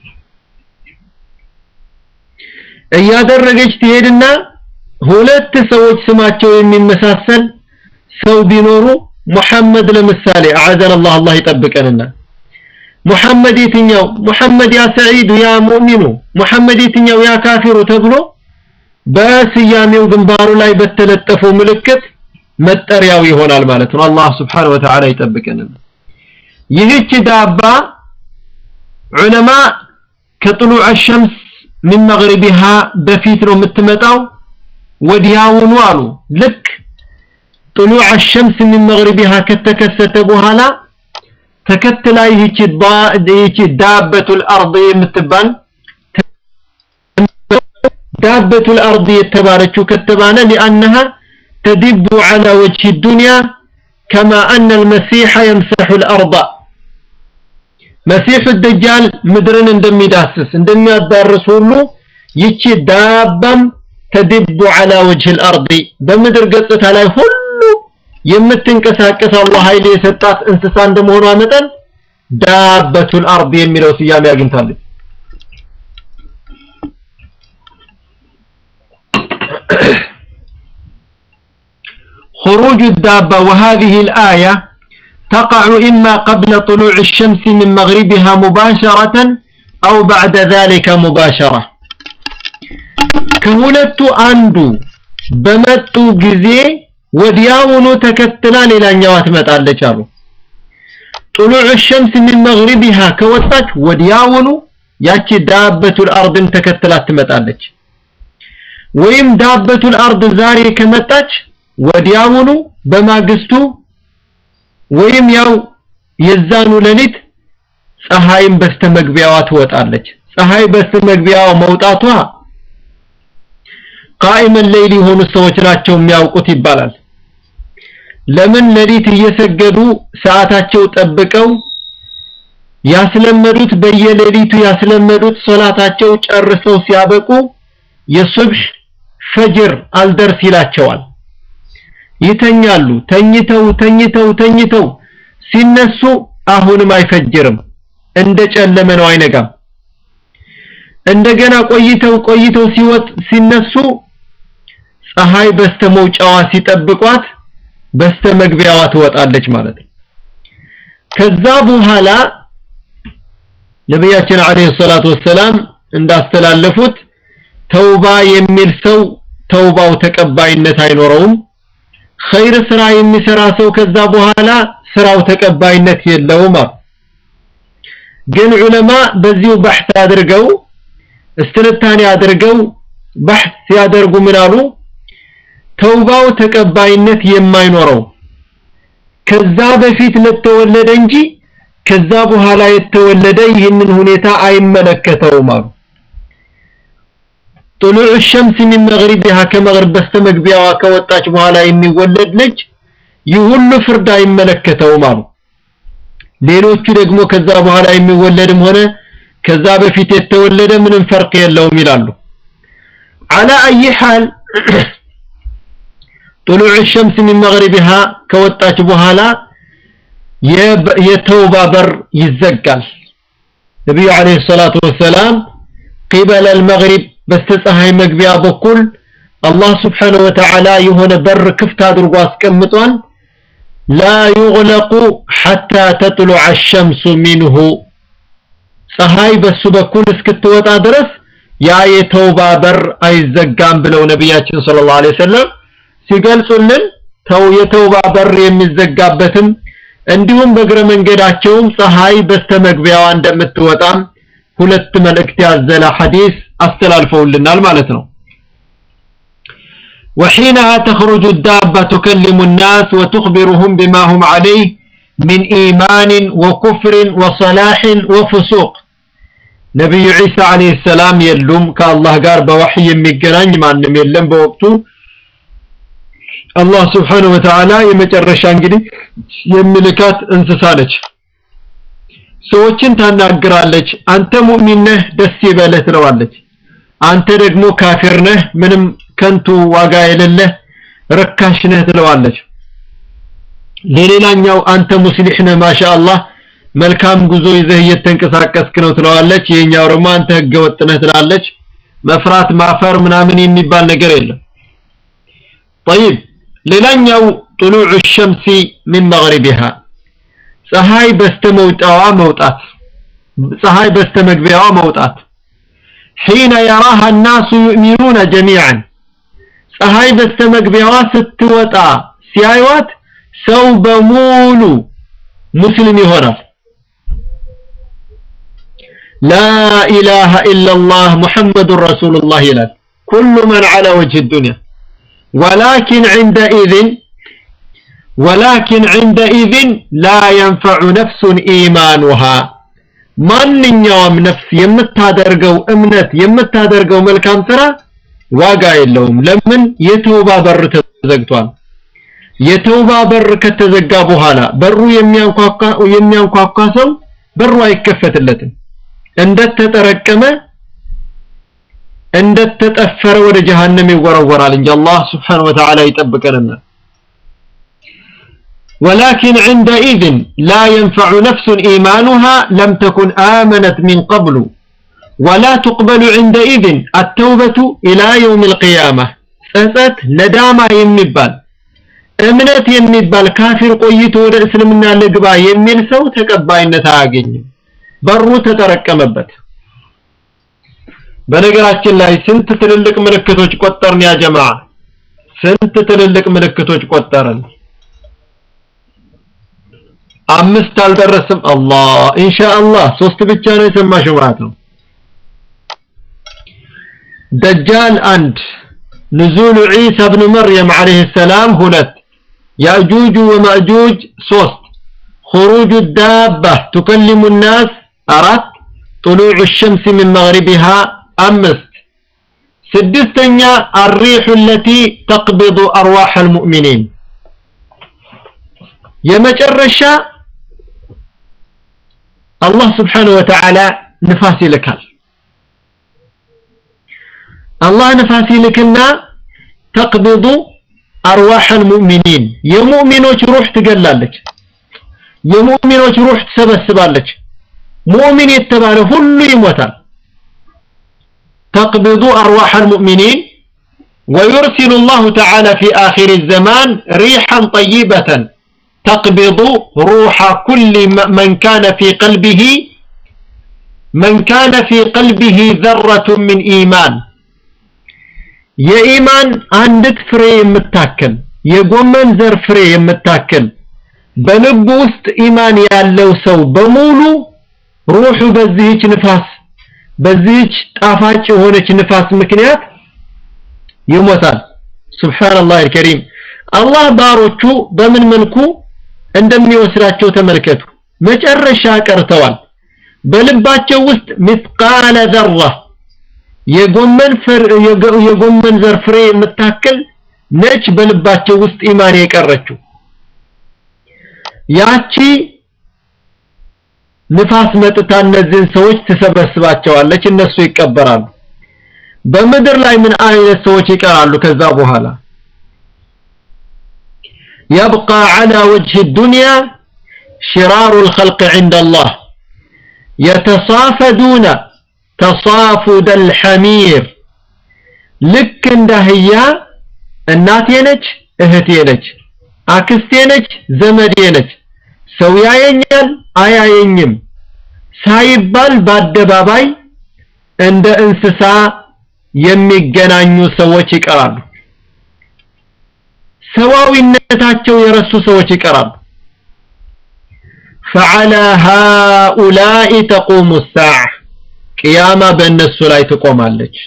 እያደረገች ትሄድና ሁለት ሰዎች ስማቸው የሚመሳሰል ሰው ቢኖሩ ሙሐመድ ለምሳሌ አዓዘን አላህ አላህ ይጠብቀንና ሙሐመድ የትኛው ሙሐመድ ያ ሰዒዱ ያ ሙእሚኑ ሙሐመድ የትኛው ያ ካፊሩ ተብሎ በስያሜው ግንባሩ ላይ በተለጠፈው ምልክት መጠሪያው ይሆናል ማለት ነው። አላህ ስብሓነሁ ወተዓላ ይጠብቀንና ይህች ዳባ ዑለማ ከጥሉዕ ሸምስ ሚን መግሪቢሃ በፊት ነው የምትመጣው ወዲያውኑ አሉ ልክ ጥሉዕ ሸምስ ሚን መግሪቢሃ ከተከሰተ በኋላ ተከትላ ይህች ይህች ዳበቱል አርድ የምትባል ዳበቱል አርድ የተባለችው ከተባለ ሊአነሃ ተዲቡ ዐላ ወጅሂ ዱንያ ከማ አነ አልመሲሐ የምሰሑ አልአርዳ መሲሑ ደጃል ምድርን እንደሚዳስስ እንደሚያዳርስ ሁሉ ይቺ ዳባም ተዲቡ ዐላ ወጅሂ አልአርድ በምድር ገጽታ ላይ ሁሉ የምትንቀሳቀስ አላህ ኃይል የሰጣት እንስሳ እንደመሆኗ መጠን ዳበቱል አርድ የሚለው ስያሜ አግኝታለች። خروج الدابة وهذه الآية تقع إما قبل طلوع الشمس من مغربها مباشرة أو بعد ذلك مباشرة كهولت أندو بمتو جزي ወዲያውኑ ተከትላ ሌላኛዋ ትመጣለች አሉ። ጥሉዕ ሸምስ ሚን መግሪቢሃ ከወጣች ወዲያውኑ ያቺ ዳበቱል አርድን ተከትላ ትመጣለች። ወይም ዳበቱል አርድ ዛሬ ከመጣች ወዲያውኑ በማግስቱ ወይም ያው የዛኑ ሌሊት ፀሐይም በስተመግቢያዋ ትወጣለች። ፀሐይ በስተመግቢያዋ መውጣቷ ቃኢመን ሌይል የሆኑ ሰዎች ናቸው የሚያውቁት ይባላል። ለምን ሌሊት እየሰገዱ ሰዓታቸው ጠብቀው ያስለመዱት በየሌሊቱ ያስለመዱት ሶላታቸው ጨርሰው ሲያበቁ የሱብህ ፈጅር አልደርስ ይላቸዋል። ይተኛሉ። ተኝተው ተኝተው ተኝተው ሲነሱ አሁንም አይፈጅርም፣ እንደ ጨለመ ነው፣ አይነጋም። እንደገና ቆይተው ቆይተው ሲወጥ ሲነሱ ፀሐይ በስተመውጫዋ ሲጠብቋት በስተመግቢያዋ ትወጣለች ማለት ነው። ከዛ በኋላ ነቢያችን አለይሂ ሰላቱ ወሰላም እንዳስተላለፉት ተውባ የሚል ሰው ተውባው ተቀባይነት አይኖረውም። ኸይር ስራ የሚሰራ ሰው ከዛ በኋላ ስራው ተቀባይነት የለውም። ግን ዑለማ በዚሁ ባሕት አድርገው እስትንታኔ አድርገው ባሕት ሲያደርጉ ምን አሉ ተውባው ተቀባይነት የማይኖረው ከዛ በፊት ለተወለደ እንጂ ከዛ በኋላ የተወለደ ይህንን ሁኔታ አይመለከተውም አሉ طلوع الشمس من مغربها ከመግሪብ በስተመግቢያዋ ከወጣች በኋላ የሚወለድ ልጅ ይህ ሁሉ ፍርድ አይመለከተውም አሉ ሌሎቹ ደግሞ ከዛ በኋላ የሚወለድም ሆነ ከዛ በፊት የተወለደ ምንም ፈርቅ የለውም ይላሉ على اي حال طلوع الشمس من مغربها ከወጣች በኋላ የተውባ በር ይዘጋል ነብዩ አለይሂ ሰላቱ ወሰላም قبل المغرب በስተፀሐይ መግቢያ በኩል አላህ ስብሓነሁ ወተዓላ የሆነ በር ክፍት አድርጎ አስቀምጧል لا يغلق حتى تطلع الشمس منه ፀሐይ በሱ በኩል እስክትወጣ ድረስ ያ የተውባ በር አይዘጋም ብለው ነቢያችን ሰለላሁ ዐለይሂ ወሰለም ሲገልጹልን ተው የተውባ በር የሚዘጋበትም እንዲሁም በእግረ መንገዳቸውም ፀሐይ በስተመግቢያዋ እንደምትወጣም ሁለት መልእክት ያዘለ ሐዲስ አስተላልፈውልናል ማለት ነው وحينها تخرج الدابة تكلم الناس وتخبرهم بما هم عليه من إيمان وكفر وصلاح وفسوق نبي عيسى عليه السلام يلوم كالله قال بوحي يمجران ما نم يلم بوقته الله سبحانه وتعالى يمجرش انجلي يملكات انسسالج ሰዎችን ታናግራለች አንተ ሙእሚን ነህ ደስ ይበልህ ትለዋለች አንተ ደግሞ ካፊር ነህ ምንም ከንቱ ዋጋ የሌለህ ረካሽ ነህ ትለዋለች ለሌላኛው አንተ ሙስሊህ ነህ ማሻአላህ መልካም ጉዞ ይዘህ እየተንቀሳቀስክ ነው ትለዋለች ይሄኛው ደግሞ አንተ ህገወጥ ነህ ትላለች መፍራት ማፈር ምናምን የሚባል ነገር የለም طيب ሌላኛው طلوع الشمس من مغربها ፀሐይ በስተመውጫዋ መውጣት ፀሐይ በስተመግቢያዋ መውጣት حين يراها الناس يؤمنون جميعا ፀሐይ በስተመግቢያዋ ስትወጣ ሲያዩት ሰው በሙሉ ሙስሊም ይሆናል لا إله إلا الله محمد رسول الله ይላል كل من على وجه الدنيا ولكن عندئذ ولكن عندئذ لا ينفع نفس إيمانها ማንኛውም ነፍስ የምታደርገው እምነት የምታደርገው መልካም ስራ ዋጋ የለውም ለምን የተውባ በር ተዘግቷል የተውባ በር ከተዘጋ በኋላ በሩ የሚያንኳኳ የሚያንኳኳ ሰው በሩ አይከፈትለትም እንደተጠረቀመ እንደተጠፈረ ወደ ጀሃነም ይወረወራል እንጂ አላህ Subhanahu Wa Ta'ala ይጠብቀንና ولكن عندئذ لا ينفع نفس إيمانها لم تكن آمنت من قبل ولا تقبل عندئذ التوبة إلى يوم القيامة ጸጸት ነዳማ የሚባል እምነት የሚባል ካፊር ቆይቶ ወደ እስልምና ልግባ የሚል ሰው ተቀባይነት አያገኝም በሩ ተጠረቀመበት በነገራችን ላይ ስንት ትልልቅ ምልክቶች ቆጠርን ያ ጀማዓ ስንት ትልልቅ ምልክቶች ቆጠርን አምስት አልደረስም አላህ ኢንሻአላህ ሶስት ብቻ ነው የሰማሽው ማለት ነው ደጃል አንድ نزول عيسى بن مريم عليه السلام هلت يأجوج ومأجوج صوت خروج الدابة تكلم الناس أرت طلوع الشمس من مغربها أمست سدستنيا الريح التي تقبض أرواح المؤمنين يمجرشا الله سبحانه وتعالى نفاسي لكال الله نفاسي لكنا تقبض أرواح المؤمنين يمؤمنوش روح تقلالك يمؤمنوش روح تسبسبالك مؤمن يتبال كل يموتال تقبض أرواح المؤمنين ويرسل الله تعالى في آخر الزمان ريحا طيبة تقبض روح كل من كان في قلبه من كان في قلبه ذرة من إيمان የኢማን አንዲት ፍሬ የምታክል የጎመን ዘር ፍሬ የምታክል በልቡ ውስጥ ኢማን ያለው ሰው በሙሉ ሩሑ በዚህች ንፋስ በዚህች ጣፋጭ የሆነች ንፋስ ምክንያት ይሞታል ሱብሃንአላህ አልከሪም አላህ ባሮቹ በምን መልኩ እንደሚወስዳቸው ተመልከቱ መጨረሻ ቀርተዋል በልባቸው ውስጥ ሚስቃለ ዘራ የጎመን የጎመን ዘር ፍሬ የምታክል ነች በልባቸው ውስጥ ኢማን የቀረችው ያቺ ንፋስ መጥታ እነዚህን ሰዎች ትሰበስባቸዋለች እነሱ ይቀበራሉ በምድር ላይ ምን አይነት ሰዎች ይቀራሉ ከዛ በኋላ يبقى على وجه الدنيا شرار الخلق عند الله يتصافدون تصافد الحمير ልክ እንደ አህያ እናቴ ነች እህቴ ነች አክስቴ ነች ዘመዴ ነች ሰው ያየኛል አያየኝም ሳይባል በአደባባይ እንደ እንስሳ የሚገናኙ ሰዎች ይቀራሉ ሰዋዊነታቸው የረሱ ሰዎች ይቀራሉ فعلى هؤلاء تقوم الساعة قيامة በእነሱ ላይ ትቆማለች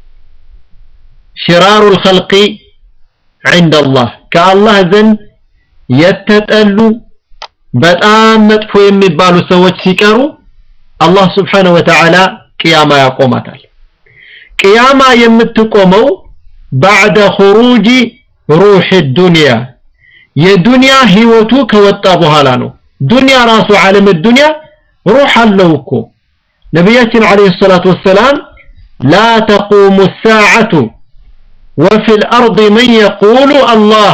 شرار الخلق عند الله ከአላህ ዘንድ የተጠሉ በጣም መጥፎ የሚባሉ ሰዎች ሲቀሩ አላህ ስብሓነሁ ወተዓላ ቅያማ ያቆማታል ቅያማ የምትቆመው ባዕደ ኹሩጅ ሩህ ዱንያ የዱንያ ህይወቱ ከወጣ በኋላ ነው ዱንያ ራሱ ዓለም ዱንያ ሩህ አለው እኮ ነቢያችን ዓለይሂ ሰላቱ ወሰላም ላ ተቁሙ ሳዓቱ وفي الأرض من يقول الله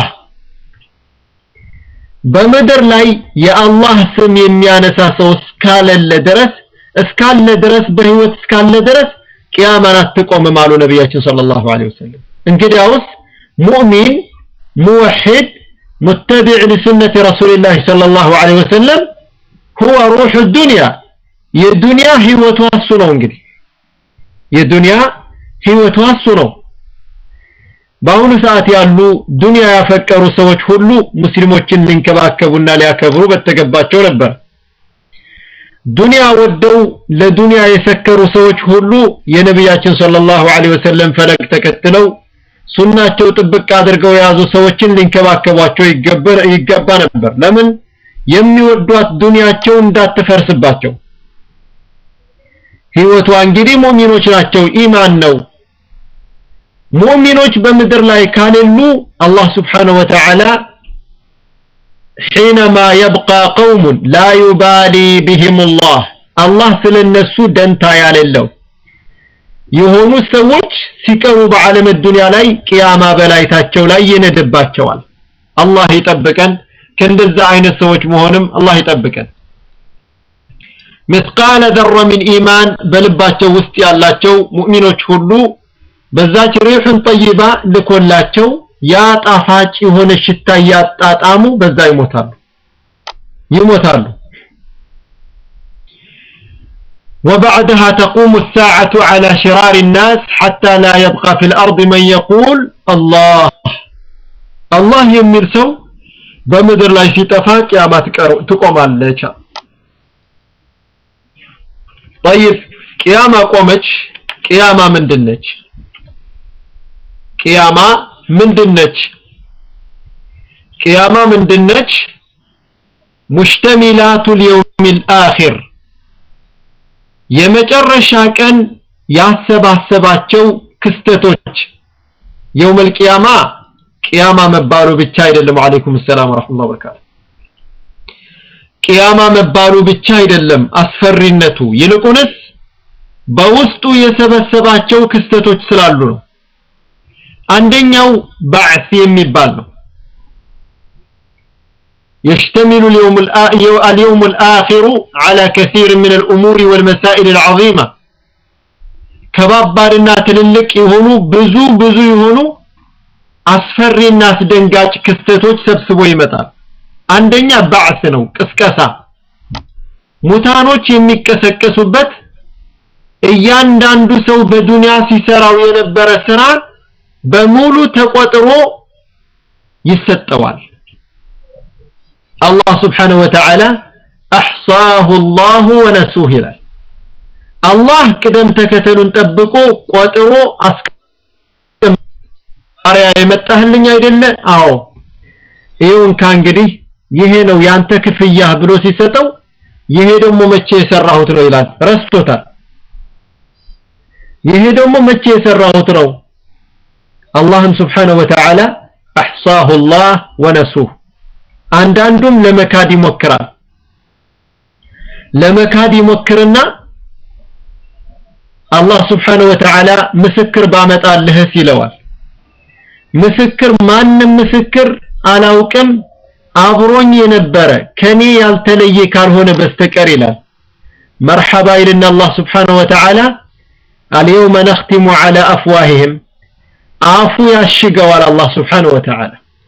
በምድር ላይ የአላህ ስም የሚያነሳ ሰው እስካለለ ድረስ እስካለ ድረስ በህይወት እስካለ ድረስ ቅያማን አትቆምም አሉ ነቢያችን ሰለላሁ ዐለይሂ ወሰለም እንግዲያውስ ሙእሚን ሙወሒድ ሙተቢዕ ሊሱነቲ ረሱሊላህ ሰለላሁ ዐለይሂ ወሰለም ሁወ ሩሑ ዱንያ የዱንያ ህይወቷ እሱ ነው እንግዲህ የዱንያ ህይወቷ እሱ ነው በአሁኑ ሰዓት ያሉ ዱንያ ያፈቀሩ ሰዎች ሁሉ ሙስሊሞችን ሊንከባከቡና ሊያከብሩ በተገባቸው ነበር ዱንያ ወደው ለዱንያ የሰከሩ ሰዎች ሁሉ የነቢያችን ሰለላሁ ዐለይሂ ወሰለም ፈለግ ተከትለው ሱናቸው ጥብቅ አድርገው የያዙ ሰዎችን ሊንከባከቧቸው ይገባ ነበር ለምን የሚወዷት ዱንያቸው እንዳትፈርስባቸው ህይወቷ እንግዲህ ሙእሚኖች ናቸው ኢማን ነው ሙእሚኖች በምድር ላይ ካሌሉ አላህ ስብሓነሁ ወተዓላ حينما يبقى قوم لا يبالي بهم الله الله ስለነሱ ደንታ ያለለው የሆኑ ሰዎች ሲቀሩ በዓለም ዱንያ ላይ ቅያማ በላይታቸው ላይ ይነድባቸዋል አላህ ይጠብቀን ከእንደዛ አይነት ሰዎች መሆንም አላህ ይጠብቀን مثقال ذره من ኢማን በልባቸው ውስጥ ያላቸው ሙእሚኖች ሁሉ በዛች ሪሑን ጠይባ ልኮላቸው ያ ጣፋጭ የሆነ ሽታ ያጣጣሙ በዛ ይሞታሉ ይሞታሉ وبعدها تقوم الساعة على شرار الناس حتى لا يبقى في الأرض من يقول الله الله يمير سو بمدر لا يشتفاك يا ما تقوم عليك طيب قيامة قومش قيامة من دنش ቅያማ ምንድነች ቅያማ ምንድነች ሙሽተሚላቱ ሊየውም الآخر የመጨረሻ ቀን ያሰባሰባቸው ክስተቶች የውም القيامة ቅያማ መባሉ ብቻ አይደለም ወአለይኩም ሰላም ወራህመቱላሂ ወበረካቱ ቅያማ መባሉ ብቻ አይደለም አስፈሪነቱ ይልቁንስ በውስጡ የሰበሰባቸው ክስተቶች ስላሉ ነው አንደኛው ባዕስ የሚባል ነው يشتمل اليوم اليوم الآخر على كثير من الأمور والمسائل العظيمة ከባባድና ትልልቅ የሆኑ ብዙ ብዙ የሆኑ አስፈሪና አስደንጋጭ ክስተቶች ሰብስቦ ይመጣል አንደኛ ባዕስ ነው ቅስቀሳ ሙታኖች የሚቀሰቀሱበት እያንዳንዱ ሰው በዱንያ ሲሰራው የነበረ ስራ በሙሉ ተቆጥሮ ይሰጠዋል አላህ ስብሓንሁ ወተዓላ አሕሳሁ ላሁ ወነሱህ ይላል። አላህ ቅደም ተከተሉን ጠብቆ ቆጥሮ አስቀምጧል። የመጣህልኝ አይደለ? አዎ ይሁን ከእንግዲህ ይሄ ነው ያንተ ክፍያህ ብሎ ሲሰጠው ይሄ ደግሞ መቼ የሰራሁት ነው ይላል። ረስቶታል። ይሄ ደግሞ መቼ የሰራሁት ነው። አላህም ስብሓነሁ ወተዓላ አሕሳሁ ላህ ወነሱህ። አንዳንዱም ለመካድ ይሞክራል። ለመካድ ይሞክርና አላህ ስብሓነሁ ወተዓላ ምስክር ባመጣልህስ ይለዋል። ምስክር ማንም ምስክር አላውቅም አብሮኝ የነበረ ከኔ ያልተለየ ካልሆነ በስተቀር ይላል። መርሐባ ይልና አላህ ስብሓነሁ ወተዓላ አልየውመ ነኽቲሙ ዐላ አፍዋሂህም አፉ ያሽገዋል። አላህ ስብሓነሁ ወተዓላ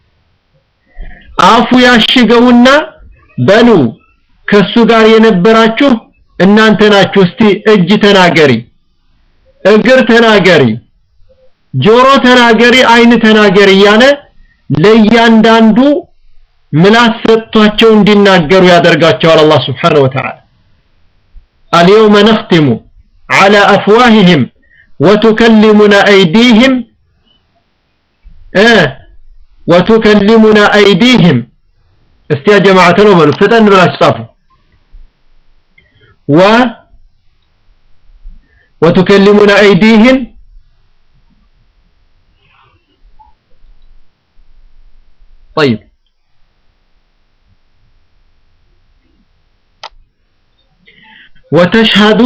አፉ ያሽገውና በሉ ከሱ ጋር የነበራችሁ እናንተ ናችሁ። እስቲ እጅ ተናገሪ፣ እግር ተናገሪ፣ ጆሮ ተናገሪ፣ አይን ተናገሪ እያለ ለእያንዳንዱ ምላስ ሰጥቷቸው እንዲናገሩ ያደርጋቸዋል። አላህ ስብሓነሁ ወተዓላ አልየውመ ነኽቲሙ ዐላ አፍዋሂህም ወቱከሊሙና አይዲህም ወቱከሊሙና አይዲህም እስቲ ያ ጀማዓተ ነው በሉ ፍጠን ብላችሁ ጻፉ። ወ ወቱከሊሙና አይዲህም طيب وتشهد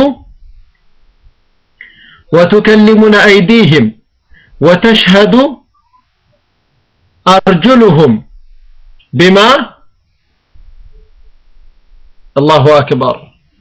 وتكلمنا أيديهم وتشهد أرجلهم بما الله أكبر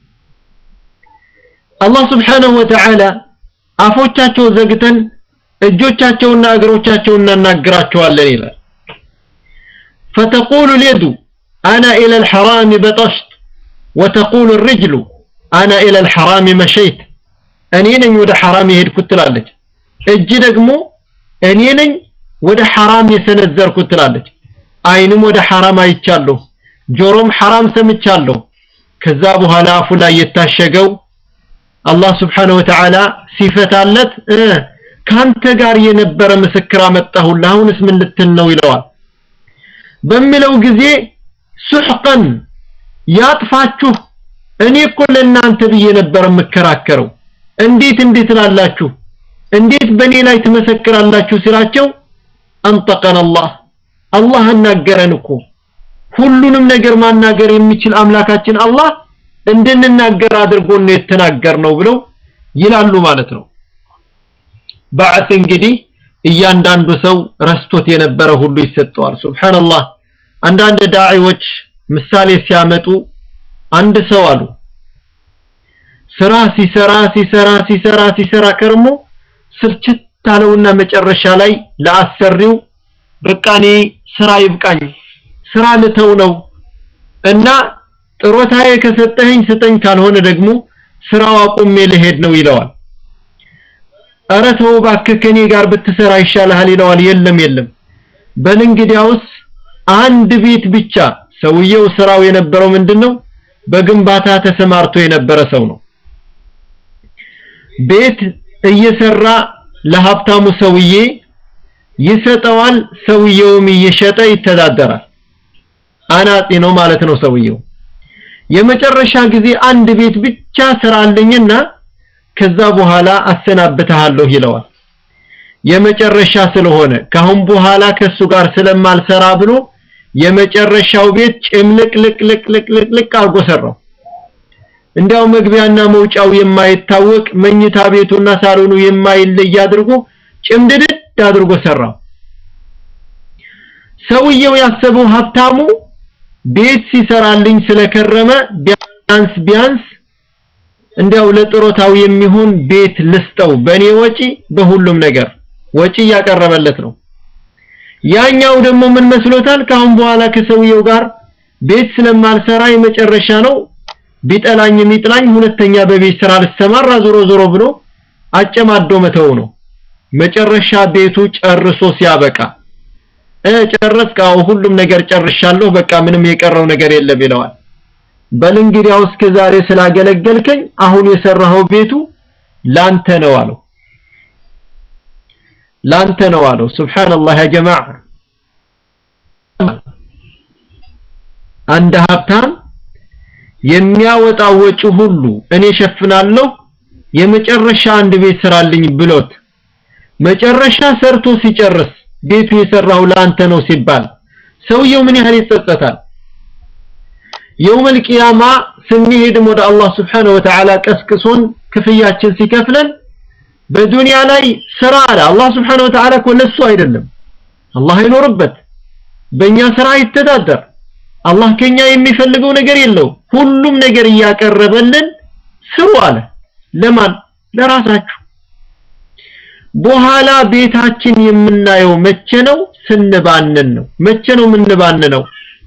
الله سبحانه وتعالى አፎቻቸው ዘግተን እጆቻቸውና እግሮቻቸውን እናናግራቸዋለን ይላል فتقول اليد أنا إلى الحرام بطشت وتقول الرجل أنا إلى الحرام مشيت እኔ ነኝ ወደ ሐራም የሄድኩት ትላለች እጅ ደግሞ እኔ ነኝ ወደ ሐራም የሰነዘርኩት ትላለች አይንም ወደ ሐራም አይቻለሁ ጆሮም ሐራም ሰምቻለሁ ከዛ በኋላ አፉ ላይ የታሸገው አላህ ስብሓነሁ ወተዓላ ሲፈታለት ካንተ ጋር የነበረ ምስክር አመጣሁልህ አሁንስ ምን ልትል ነው ይለዋል በሚለው ጊዜ ሱሕቀን ያጥፋችሁ እኔ እኮ ለእናንተ ብዬ ነበር የምከራከረው እንዴት እንዴት ትላላችሁ እንዴት በእኔ ላይ ትመሰክራላችሁ ሲላቸው አንጠቀን አላህ አላህ አናገረን እኮ ሁሉንም ነገር ማናገር የሚችል አምላካችን አላህ እንድንናገር አድርጎ ነው የተናገር ነው ብለው ይላሉ ማለት ነው በዓት እንግዲህ እያንዳንዱ ሰው ረስቶት የነበረ ሁሉ ይሰጠዋል ሱብሃንአላህ አንዳንድ ዳዒዎች ምሳሌ ሲያመጡ አንድ ሰው አሉ ስራ ሲሰራ ሲሰራ ሲሰራ ሲሰራ ከርሞ ስልችት አለውና መጨረሻ ላይ ለአሰሪው በቃ እኔ ስራ ይብቃኝ ስራ ልተው ነው እና ጥሮታዬ ከሰጠኸኝ ስጠኝ ካልሆነ ደግሞ ስራው አቁሜ ልሄድ ነው ይለዋል ኧረ ተው እባክህ ከኔ ጋር ብትሰራ ይሻልሃል ይለዋል የለም የለም በል እንግዲያውስ አንድ ቤት ብቻ ሰውየው ስራው የነበረው ምንድነው በግንባታ ተሰማርቶ የነበረ ሰው ነው ቤት እየሰራ ለሀብታሙ ሰውዬ ይሰጠዋል ሰውየውም እየሸጠ ይተዳደራል አናጢ ነው ማለት ነው ሰውየው የመጨረሻ ጊዜ አንድ ቤት ብቻ ስራልኝና ከዛ በኋላ አሰናብተሃለሁ ይለዋል የመጨረሻ ስለሆነ ካሁን በኋላ ከሱ ጋር ስለማልሰራ ብሎ የመጨረሻው ቤት ጭምልቅልቅልቅልቅልቅ አርጎ ሰራው እንዲያው መግቢያና መውጫው የማይታወቅ መኝታ ቤቱና ሳሎኑ የማይለይ አድርጎ ጭምድድድ አድርጎ ሰራው ሰውየው ያሰበው ሀብታሙ ቤት ሲሰራልኝ ስለከረመ ቢያንስ ቢያንስ እንዲያው ለጥሮታው የሚሆን ቤት ልስጠው በኔ ወጪ በሁሉም ነገር ወጪ እያቀረበለት ነው ያኛው ደግሞ ምን መስሎታል ካሁን በኋላ ከሰውየው ጋር ቤት ስለማልሰራ የመጨረሻ ነው ቢጠላኝ የሚጥላኝ ሁለተኛ በቤት ስራ ልሰማራ ዞሮ ዞሮ ብሎ አጨማዶ መተው ነው መጨረሻ ቤቱ ጨርሶ ሲያበቃ እ ጨረስክ አዎ ሁሉም ነገር ጨርሻለሁ በቃ ምንም የቀረው ነገር የለም ይለዋል በል እንግዲያው እስከ ዛሬ ስላገለገልከኝ አሁን የሰራኸው ቤቱ ላንተ ነው አለው ላንተ ነው አለው ሱብሃንአላህ ያ ጀማዓ አንድ ሀብታም የሚያወጣው ወጪ ሁሉ እኔ ሸፍናለሁ የመጨረሻ አንድ ቤት ስራልኝ ብሎት መጨረሻ ሰርቶ ሲጨርስ ቤቱ የሰራው ለአንተ ነው ሲባል ሰውየው ምን ያህል ይጸጸታል የውመል ቂያማ ስንሄድም ወደ አላህ Subhanahu Wa Ta'ala ቀስቅሶን ክፍያችን ሲከፍለን በዱንያ ላይ ስራ አለ አላህ Subhanahu Wa Ta'ala እኮ ለሱ አይደለም አላህ ይኖርበት በእኛ ስራ ይተዳደር አላህ ከኛ የሚፈልገው ነገር የለው ሁሉም ነገር እያቀረበልን ስሩ አለ ለማን ለራሳችሁ በኋላ ቤታችን የምናየው መቼ ነው ስንባንን ነው መቼ ነው የምንባንነው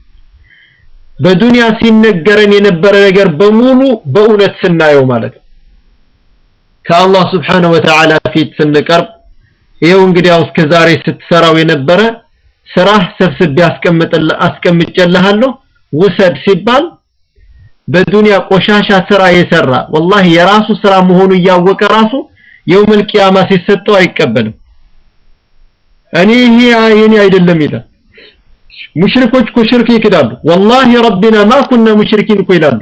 በዱንያ ሲነገረን የነበረ ነገር በሙሉ በእውነት ስናየው ማለት ነው ከአላህ Subhanahu Wa Ta'ala ፊት ስንቀርብ ይሄው እንግዲያው እስከ ዛሬ ስትሰራው የነበረ ስራህ ሰብስቤ አስቀምጥልህ አስቀምጬልሃለሁ ውሰድ ሲባል በዱንያ ቆሻሻ ስራ የሰራ ወላሂ የራሱ ስራ መሆኑ እያወቀ ራሱ የውመል ቂያማ ሲሰጠው አይቀበልም እኔ ይሄ የኔ አይደለም ይላል ሙሽሪኮች እኮ ሽርክ ይክዳሉ ወላሂ ረቢና ማ ኩና ሙሽሪኪን እኮ ይላሉ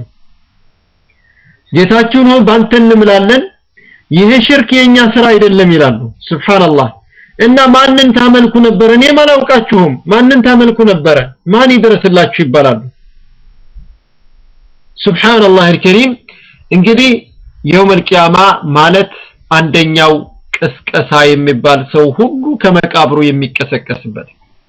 ጌታችን ሆይ ባንተ እንምላለን ይሄ ሽርክ የኛ ስራ አይደለም ይላሉ ሱብሃንአላህ እና ማንን ታመልኩ ነበር እኔ ማላውቃችሁም ማንን ታመልኩ ነበረ ማን ይደረስላችሁ ይባላሉ ሱብሃንአላህ አልከሪም እንግዲህ የውመል ቂያማ ማለት አንደኛው ቅስቀሳ የሚባል ሰው ሁሉ ከመቃብሩ የሚቀሰቀስበት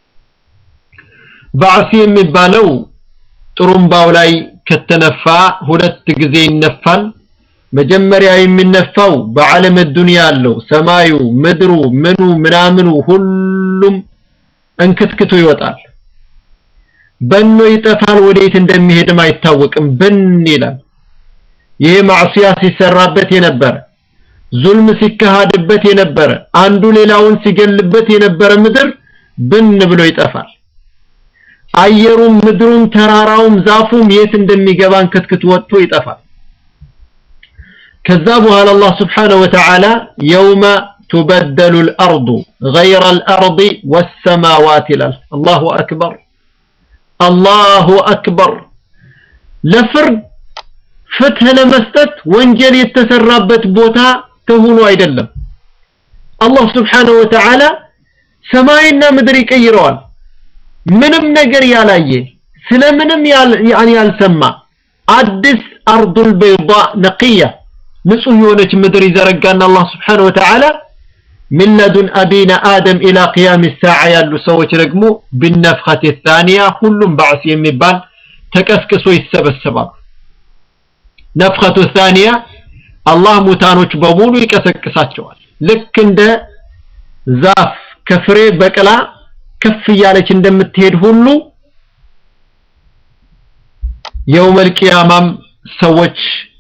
ባዕሲ የሚባለው ጥሩምባው ላይ ከተነፋ ሁለት ጊዜ ይነፋል መጀመሪያ የሚነፋው በዓለም ዱንያ ያለው ሰማዩ ምድሩ ምኑ ምናምኑ ሁሉም እንክትክቱ ይወጣል በኖ ይጠፋል ወዴት እንደሚሄድም አይታወቅም ብን ይላል ይሄ ማዕሲያ ሲሰራበት የነበረ ዙልም ሲካሃድበት የነበረ አንዱ ሌላውን ሲገልበት የነበረ ምድር ብን ብሎ ይጠፋል አየሩም ምድሩም ተራራውም ዛፉም የት እንደሚገባ እንክትክቱ ወጥቶ ይጠፋል ከዛ በኋላ አላህ ስብሓነሁ ወተዓላ የውመ تبدل الأرض غير الأرض والسماوات ይላል አላሁ አክበር አላሁ አክበር ለፍርድ ፍትህ ለመስጠት ወንጀል የተሰራበት ቦታ ተሆኖ አይደለም አላህ ስብሓነሁ ወተዓላ ሰማይና ምድር ይቀይረዋል ምንም ነገር ያላየ ስለምንም ያል ያልሰማ አዲስ አርዱል በይዳ ነቅያ ንጹህ የሆነች ምድር ይዘረጋና አላህ Subhanahu Wa Ta'ala من لدن أبينا آدم إلى قيام الساعة ያሉ ሰዎች ደግሞ بالنفخة الثانية ሁሉም ባዕስ የሚባል ተቀስቅሶ ይሰበሰባሉ ነፍኸቱ الثانية አላህ ሙታኖች በሙሉ ይቀሰቅሳቸዋል ልክ እንደ ዛፍ ከፍሬ በቅላ ከፍ እያለች እንደምትሄድ ሁሉ የውመል ቂያማም ሰዎች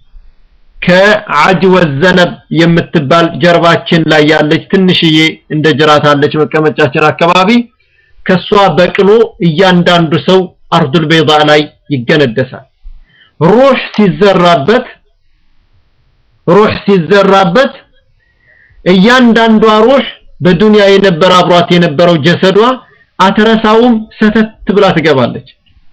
ከዓጅ ወዘነብ የምትባል ጀርባችን ላይ ያለች ትንሽዬ እንደ ጅራት አለች መቀመጫችን አካባቢ ከሷ በቅሎ እያንዳንዱ ሰው አርዱል በይዳ ላይ ይገነደሳል ሩህ ሲዘራበት ሩህ ሲዘራበት እያንዳንዷ ሩህ በዱንያ የነበረ አብሯት የነበረው ጀሰዷ አትረሳውም ሰተት ብላ ትገባለች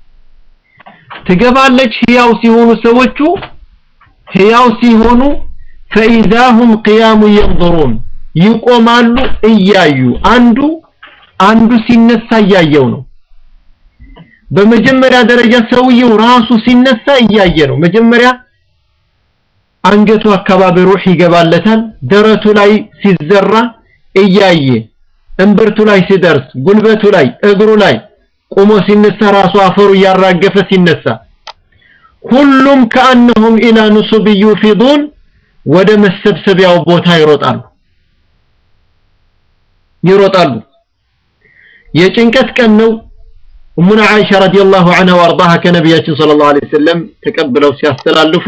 ትገባለች ህያው ሲሆኑ ሰዎቹ ህያው ሲሆኑ ፈኢዛሁም ቅያሙ የንظሩን ይቆማሉ እያዩ አንዱ አንዱ ሲነሳ እያየው ነው በመጀመሪያ ደረጃ ሰውየው ራሱ ሲነሳ እያየ ነው መጀመሪያ አንገቱ አካባቢ ሩህ ይገባለታል ደረቱ ላይ ሲዘራ እያየ እምብርቱ ላይ ሲደርስ ጉልበቱ ላይ እግሩ ላይ ቆሞ ሲነሳ ራሱ አፈሩ እያራገፈ ሲነሳ ሁሉም ከአነሁም ኢላ ኑሱብ ዩፊዱን ወደ መሰብሰቢያው ቦታ ይሮጣሉ ይሮጣሉ የጭንቀት ቀን ነው እሙና አይሻ ረዲየላሁ ዐንሃ ወአርዳሃ ከነቢያችን ሰለላሁ ዐለይሂ ወሰለም ተቀብለው ሲያስተላልፉ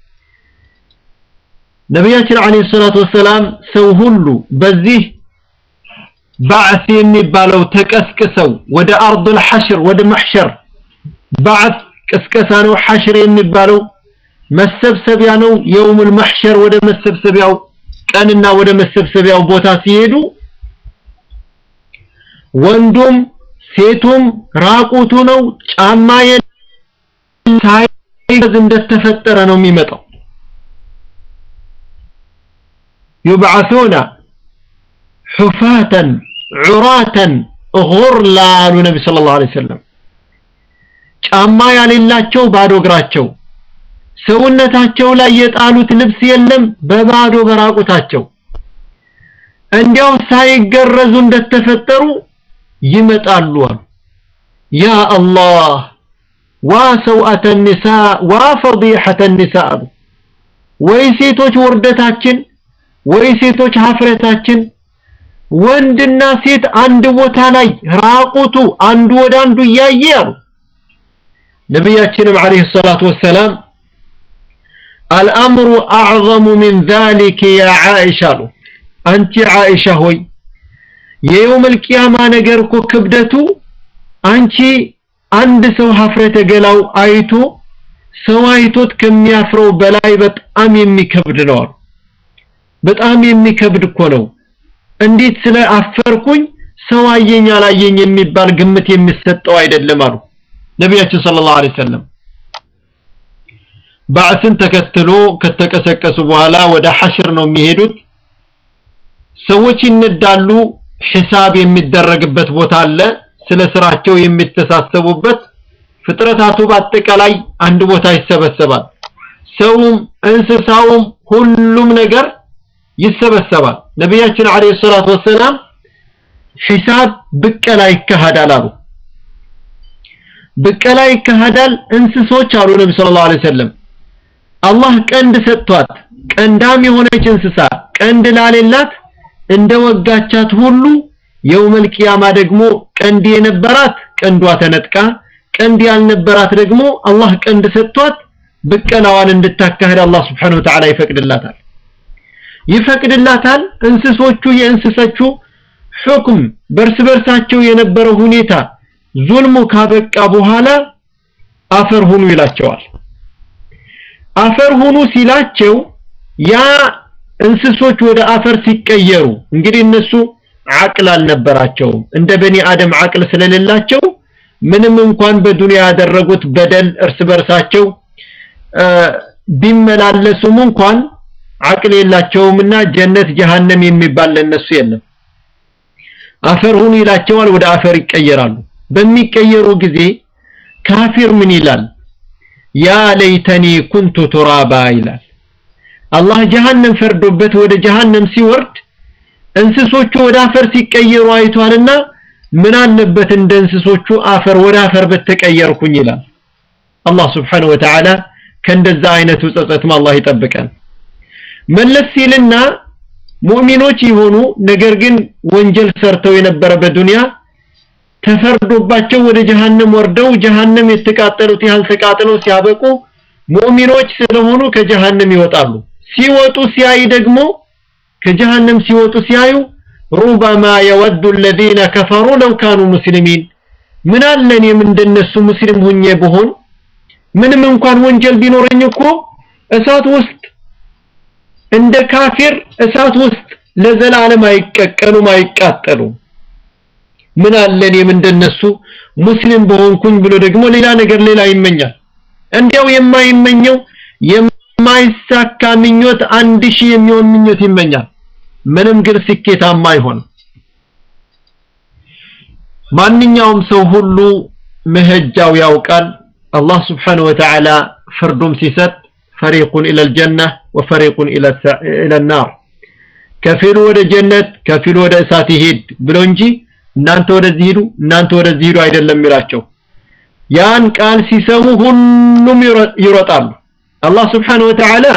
ነቢያችን ዐለይሂ ሰላቱ ወሰላም ሰው ሁሉ በዚህ ባዕስ የሚባለው ተቀስቅሰው ወደ አርዱል ሐሽር ወደ መሕሸር ባዕስ ቅስቀሳ ነው ሐሽር የሚባለው መሰብሰቢያ ነው የውሙል መሕሸር ወደ መሰብሰቢያው ቀንና ወደ መሰብሰቢያው ቦታ ሲሄዱ ወንዱም ሴቱም ራቁቱ ነው ጫማ ሳይዝ እንደተፈጠረ ነው የሚመጣው يبعثون حفاة عراة غرلا አሉ ነቢ ሰለላሁ ዐለይሂ ወሰለም ጫማ ያሌላቸው ባዶ እግራቸው ሰውነታቸው ላይ የጣሉት ልብስ የለም በባዶ በራቁታቸው እንዲያው ሳይገረዙ እንደተፈጠሩ ይመጣሉ አሉ ያ አላህ ዋ ሰውአተ ኒሳ ዋ ፈዲሐተ ኒሳ አሉ ወይ ሴቶች ውርደታችን ወይ ሴቶች ሀፍረታችን ወንድና ሴት አንድ ቦታ ላይ ራቁቱ አንዱ ወደ አንዱ እያየ አሉ ነቢያችንም አለይሂ ሰላቱ ወሰላም አልአምሩ አዕظሙ ሚን ዛሊከ ያ ዓኢሻ አሉ አንቺ ዓኢሻ ሆይ የየውመል ቂያማ ነገር እኮ ክብደቱ አንቺ አንድ ሰው ሀፍረተ ገላው አይቶ ሰው አይቶት ከሚያፍረው በላይ በጣም የሚከብድ ነው አሉ በጣም የሚከብድ እኮ ነው እንዴት ስለ አፈርኩኝ ሰው አየኝ አላየኝ የሚባል ግምት የሚሰጠው አይደለም አሉ ነቢያችን ሰለላሁ ዐለይሂ ወሰለም ባዕስን ተከትሎ ከተቀሰቀሱ በኋላ ወደ ሐሽር ነው የሚሄዱት ሰዎች ይነዳሉ ሒሳብ የሚደረግበት ቦታ አለ ስለ ስራቸው የሚተሳሰቡበት ፍጥረታቱ በአጠቃላይ አንድ ቦታ ይሰበሰባል ሰውም እንስሳውም ሁሉም ነገር ይሰበሰባል ነቢያችን አለይሂ ሰላቱ ወሰላም ሒሳብ ብቀላ ይካሄዳል አሉ ብቀላ ይካሄዳል እንስሶች አሉ ነቢ ሰለላሁ ዐለይሂ ወሰለም አላህ ቀንድ ሰጥቷት ቀንዳም የሆነች እንስሳ ቀንድ ላሌላት እንደ ወጋቻት ሁሉ የውመል ቂያማ ደግሞ ቀንድ የነበራት ቀንዷ ተነጥቃ ቀንድ ያልነበራት ደግሞ አላህ ቀንድ ሰጥቷት ብቀላዋን እንድታካሄድ አላህ Subhanahu Wa Ta'ala ይፈቅድላታል ይፈቅድላታል እንስሶቹ የእንስሶቹ ሁክም በርስ በርሳቸው የነበረው ሁኔታ ዙልሙ ካበቃ በኋላ አፈር ሁኑ ይላቸዋል አፈር ሁኑ ሲላቸው ያ እንስሶች ወደ አፈር ሲቀየሩ እንግዲህ እነሱ አቅል አልነበራቸውም እንደ በኒ አደም አቅል ስለሌላቸው ምንም እንኳን በዱንያ ያደረጉት በደል እርስ በርሳቸው ቢመላለሱም እንኳን አቅል የላቸውምና ጀነት ጀሃነም የሚባል ለነሱ የለም አፈር ሁኑ ይላቸዋል ወደ አፈር ይቀየራሉ በሚቀየሩ ጊዜ ካፊር ምን ይላል ያ ለይተኒ ኩንቱ ቱራባ ይላል አላህ ጀሃነም ፈርዶበት ወደ ጀሃነም ሲወርድ እንስሶቹ ወደ አፈር ሲቀየሩ አይቷልና ምን አለበት እንደ እንስሶቹ አፈር ወደ አፈር በተቀየርኩኝ ይላል አላህ Subhanahu Wa Ta'ala ከእንደዛ አይነቱ ጸጸትም አላህ ይጠብቀን መለስ ሲልና ሙእሚኖች የሆኑ ነገር ግን ወንጀል ሰርተው የነበረ በዱንያ ተፈርዶባቸው ወደ ጀሃነም ወርደው ጀሃነም የተቃጠሉት ያህል ተቃጥለው ሲያበቁ ሙእሚኖች ስለሆኑ ከጀሃነም ይወጣሉ ሲወጡ ሲያይ ደግሞ ከጀሃነም ሲወጡ ሲያዩ ሩበማ የወዱ الذين كفروا لو كانوا مسلمين ምን አለ እኔም እንደነሱ ሙስሊም ሁኜ ብሆን ምንም እንኳን ወንጀል ቢኖረኝ እኮ እሳት ውስጥ እንደ ካፊር እሳት ውስጥ ለዘላለም አይቀቀሉም አይቃጠሉም ምን አለ እኔም እንደነሱ ሙስሊም በሆንኩኝ ብሎ ደግሞ ሌላ ነገር ሌላ ይመኛል እንዲያው የማይመኘው የማይሳካ ምኞት አንድ ሺህ የሚሆን ምኞት ይመኛል ምንም ግን ስኬታማ አይሆንም ማንኛውም ሰው ሁሉ መሄጃው ያውቃል አላህ Subhanahu Wa Ta'ala ፍርዱም ሲሰጥ ፈሪቁን ኢለል ጀነ ወፈሪቁን ኢለል ናር ከፊሉ ወደ ጀነት ከፊሉ ወደ እሳት ይሄድ ብሎ እንጂ እናንተ ወደዚህ ሂዱ እናንተ ወደዚህ ሂዱ አይደለም የሚላቸው ያን ቃል ሲሰሙ ሁሉም ይሮጣሉ አላህ Subhanahu Wa Ta'ala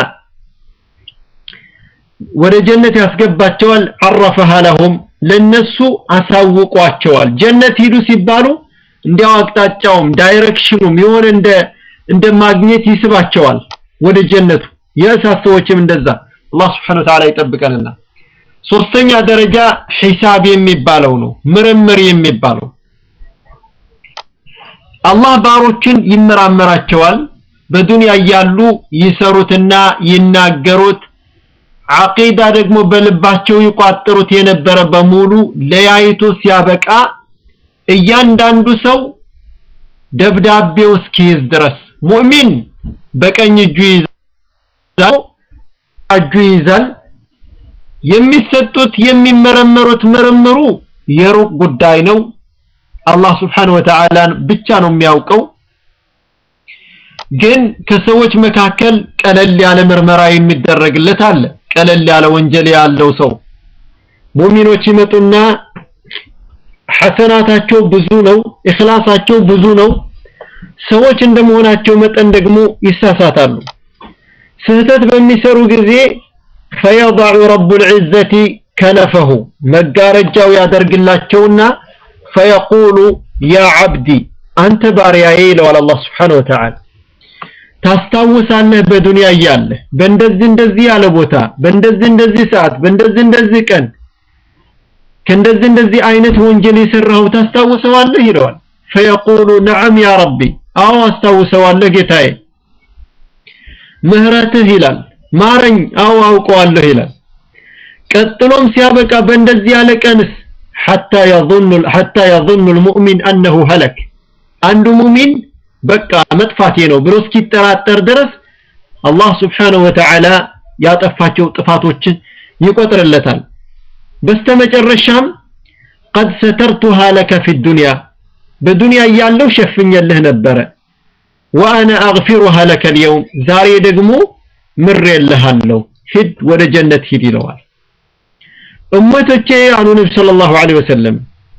ወደ ጀነት ያስገባቸዋል አረፈሃ ለሁም ለነሱ አሳውቋቸዋል ጀነት ሂዱ ሲባሉ እንዲያው አቅጣጫውም ዳይሬክሽኑም የሆነ እንደ እንደ ማግኘት ይስባቸዋል ወደ ጀነቱ የእሳት ሰዎችም እንደዛ አላህ Subhanahu Wa Ta'ala ይጠብቀንና ሶስተኛ ደረጃ ሂሳብ የሚባለው ነው ምርምር የሚባለው አላህ ባሮችን ይመራመራቸዋል በዱንያ እያሉ ይሰሩትና ይናገሩት አቂዳ ደግሞ በልባቸው ይቋጥሩት የነበረ በሙሉ ለያይቶ ሲያበቃ እያንዳንዱ ሰው ደብዳቤው እስኪይዝ ድረስ ሙእሚን በቀኝ እጁ ይዛል እጁ ይዛል የሚሰጡት የሚመረመሩት ምርምሩ የሩቅ ጉዳይ ነው አላህ Subhanahu Wa Ta'ala ብቻ ነው የሚያውቀው ግን ከሰዎች መካከል ቀለል ያለ ምርመራ የሚደረግለት አለ ቀለል ያለ ወንጀል ያለው ሰው ሙእሚኖች ይመጡና ሐሰናታቸው ብዙ ነው ኢኽላሳቸው ብዙ ነው ሰዎች እንደመሆናቸው መጠን ደግሞ ይሳሳታሉ ስህተት በሚሰሩ ጊዜ فيضع رب العزة كنفه መጋረጃው ያደርግላቸውና فيقول يا عبدي አንተ ባሪያዬ ይለዋል አላህ Subhanahu Wa Ta'ala ታስታውሳለህ በዱንያ እያለህ በእንደዚህ እንደዚህ ያለ ቦታ በእንደዚህ እንደዚህ ሰዓት በእንደዚህ እንደዚህ ቀን ከእንደዚህ እንደዚህ አይነት ወንጀል የሰራው ታስታውሰዋለህ ይለዋል فيقول نعم يا ربي አዎ አስታውሰዋለህ ጌታዬ ምህረትህ ይላል ማረኝ አዎ አውቀዋለሁ ይላል ቀጥሎም ሲያበቃ በእንደዚህ ያለ ቀንስ حتى يظن حتى يظن المؤمن انه هلك አንዱ ሙሚን በቃ መጥፋቴ ነው ብሎ እስኪጠራጠር ድረስ አላህ Subhanahu Wa Ta'ala ያጠፋቸው ጥፋቶችን ይቆጥርለታል በስተመጨረሻም قد سترتها لك في الدنيا በዱንያ እያለው ሸፍኘልህ ነበረ وانا اغفرها لك اليوم ዛሬ ደግሞ ምሬልሃለሁ ሂድ ወደ ጀነት ሂድ ይለዋል እመቶቼ አሉ ነብዩ ሰለላሁ ዐለይሂ ወሰለም